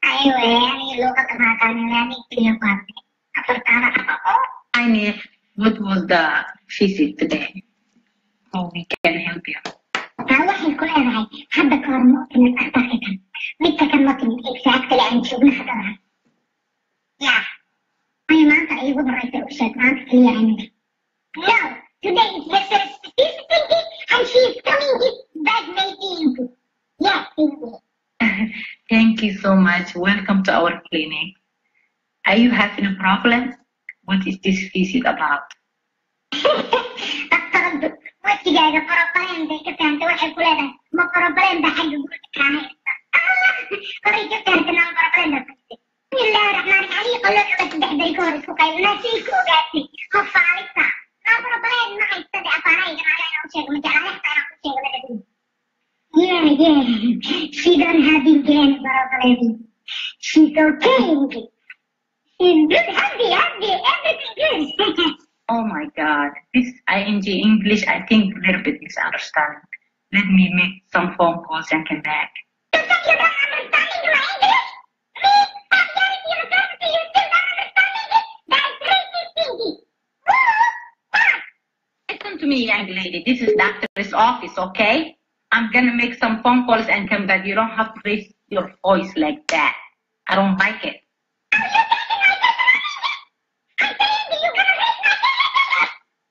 Aywa, aniga luuqada ma aqaanin, aniga keliya ku hadlay. Afartaana aqoon. I need what was the visit today? How we can help you. Taa waxay ku leedahay hadda ka hor ma u timid dhakhtarka kan. Midka kan ma timid exactly aan joogno hadda lahay. Ya. Ay maanta ay ugu horreysay u sheeg maanta keliya aniga. No, today is Mrs. Visiting and she's coming with bad meeting. Yeah, baby. Thank you so much. Welcome to our clinic. Are you having a problem? What is this visit about? Dhaqtaradu wejigaaga farabaleen bay ka fahamtay waxay ku leedahay ma farabaleen baa xagga guriga kaa haysta. Ah, horay ka fahamtay nama farabaleen baa fagtay. Bismillaahi raxmaani raxiim. Qolada saddex beri ka hor isku qaybinaa say ku ogaatay. Ma faalista. Nama farabaleen ma haysta de afaarahayga maaga inaan u sheego ma jeclaan xataa inaan ku sheego la dhadin. Yeah, yeah. She don't have again farabaleen. She's okay. She's good, happy, happy, everything good. Oh my God. This ING English, I think a little bit misunderstanding. Let me make some phone calls and come back. You think you don't understand my English? Me? I'm here in university, you still don't understand English? That's racist thinking. What? Listen to me, young lady. This is doctor's office, okay? I'm gonna make some phone calls and come back. You don't have to raise your voice like that. I don't like it. Are you taking my personal English? I'm saying that you're gonna raise my personal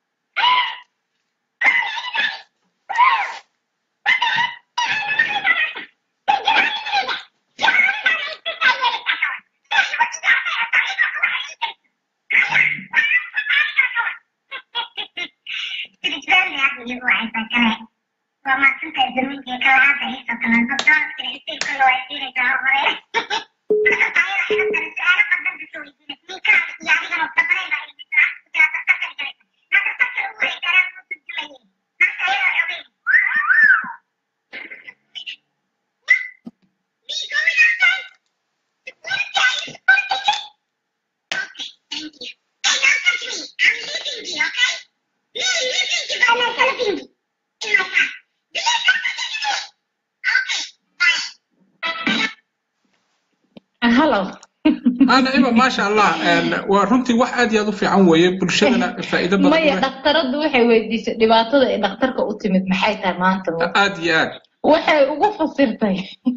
Hello. naciima maasha allah waa runtii wax aad iyo aad u fiican weeye bulshadana faa'iido badan u maya leh. dhakhtaradu waxay weydiisay dhibaatada ay dhakhtarka u timid maxay tahay maanta aad iyo aad waxay ugu fasirtay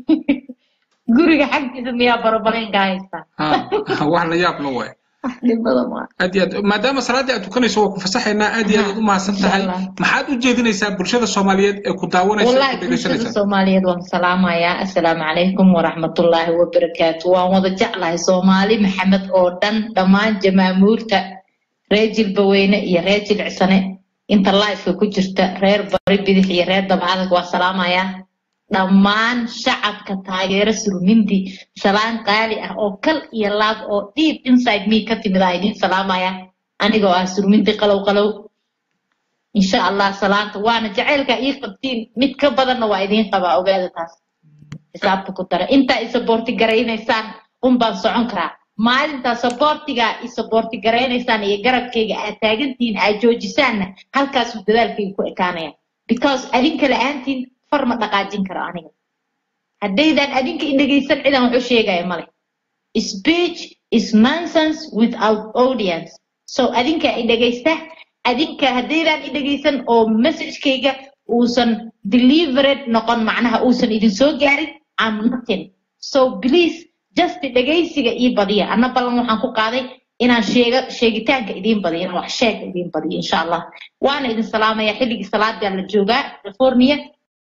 guriga xaggiisa miyaa barabalenka haysta Ha, wax la yaab la waay dhibada maa aad iyo aad maadaama salaaddii aad tukanayso waa ku fasaxaynaa aad iyo aad aad u mahadsan tahay Insha Allah. maxaad u jeedinaysaa bulshada soomaaliyeed ee ku daawanaysa ee wallahi ku bulshada dhegaysanaysa soomaaliyeed waan salaamayaa assalaamu calaykum waraxmatullaahi wabarakaatu waan wada jeclahay soomaali maxamed oo dhan dhammaan jamaamuurta reer jilbaweyne iyo reer jilicsane inta lifeka ku jirta reer bari bidix iyo reer dabcadag waa salaamayaa dhammaan shacabka taageero surmindi salaan qaali ah oo kal iyo laab oo deep inside me ka timid aa idiin salaamaya anigoo ah surmindi qalow qalow insha allah salaanta waana jacaylka ii qabtiin mid ka badanna waa idiin qabaa ogaada taas xisaabta ku dara intaa isaboorti garaynaysaan un baan socon karaa maalintaa saboortigaa isaboorti garaynaysaan iyo garabkayga aad taagantihiin aad joojisaanna halkaasuu dadaalkayga ku ekaanaya because adinka la-aantiin far ma dhaqaajin karo aniga haddaydaan adinka indhegaysan cidan wax u sheegaya male speech is nonsense without audience so adinka i dhegaysta adinka haddaydaan i dhegaysan oo messagekayga uusan delivered noqon macnaha uusan idin soo gaarin am nothing so please just dhegaysiga ii badiya anna ballan waxaan ku qaaday inaan sheega sheegitaanka idiin badiyo inaan wax sheega idiin badiyo insha allah waana idin salaamaya xilligii salaadaa la joogaa california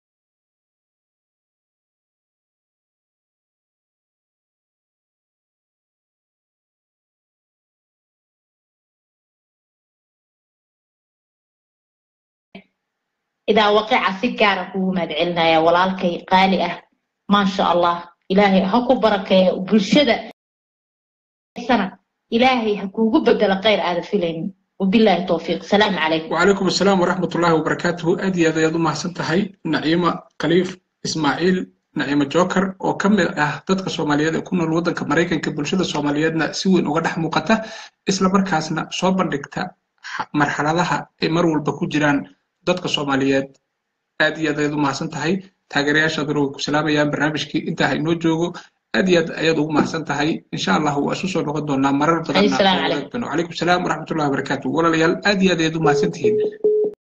idaa waqica si gaara kugu mahadcelinaya walaalkay qaali ah maasha allah ilaahay ha ku barakeeya bulshada sana ilaahay ha kuugu bedelo khayr aada filaynin wabilaahi towfiiq salaamu calaykum وعليكم السلام ورحمة الله وبركاته أدي هذا يدو محسن تهي نعيمة خليف إسماعيل نعيمة جوكر oo ka mid ah dadka Soomaaliyeed ee ku nool wadanka Mareykanka bulshada Soomaaliyeedna si weyn uga dhex muuqata isla markaasna soo bandhigta xa- marxaladaha ay mar walba ku jiraan dadka Soomaaliyeed aad iyo aad ayaad u mahadsan tahay taageerayaashaaduna way ku salaamayaan barnaamijkii intaa ha inoo joogo aad iyo aad ayaad ugu mahadsan tahay insha allah waa isu soo noqon doonaa marar badan Assalaamu calaykum. calaykum salaam waraxmatullahi wabarakaatu walaalayaal aad iyo aad ayaad u mahadsan tihiin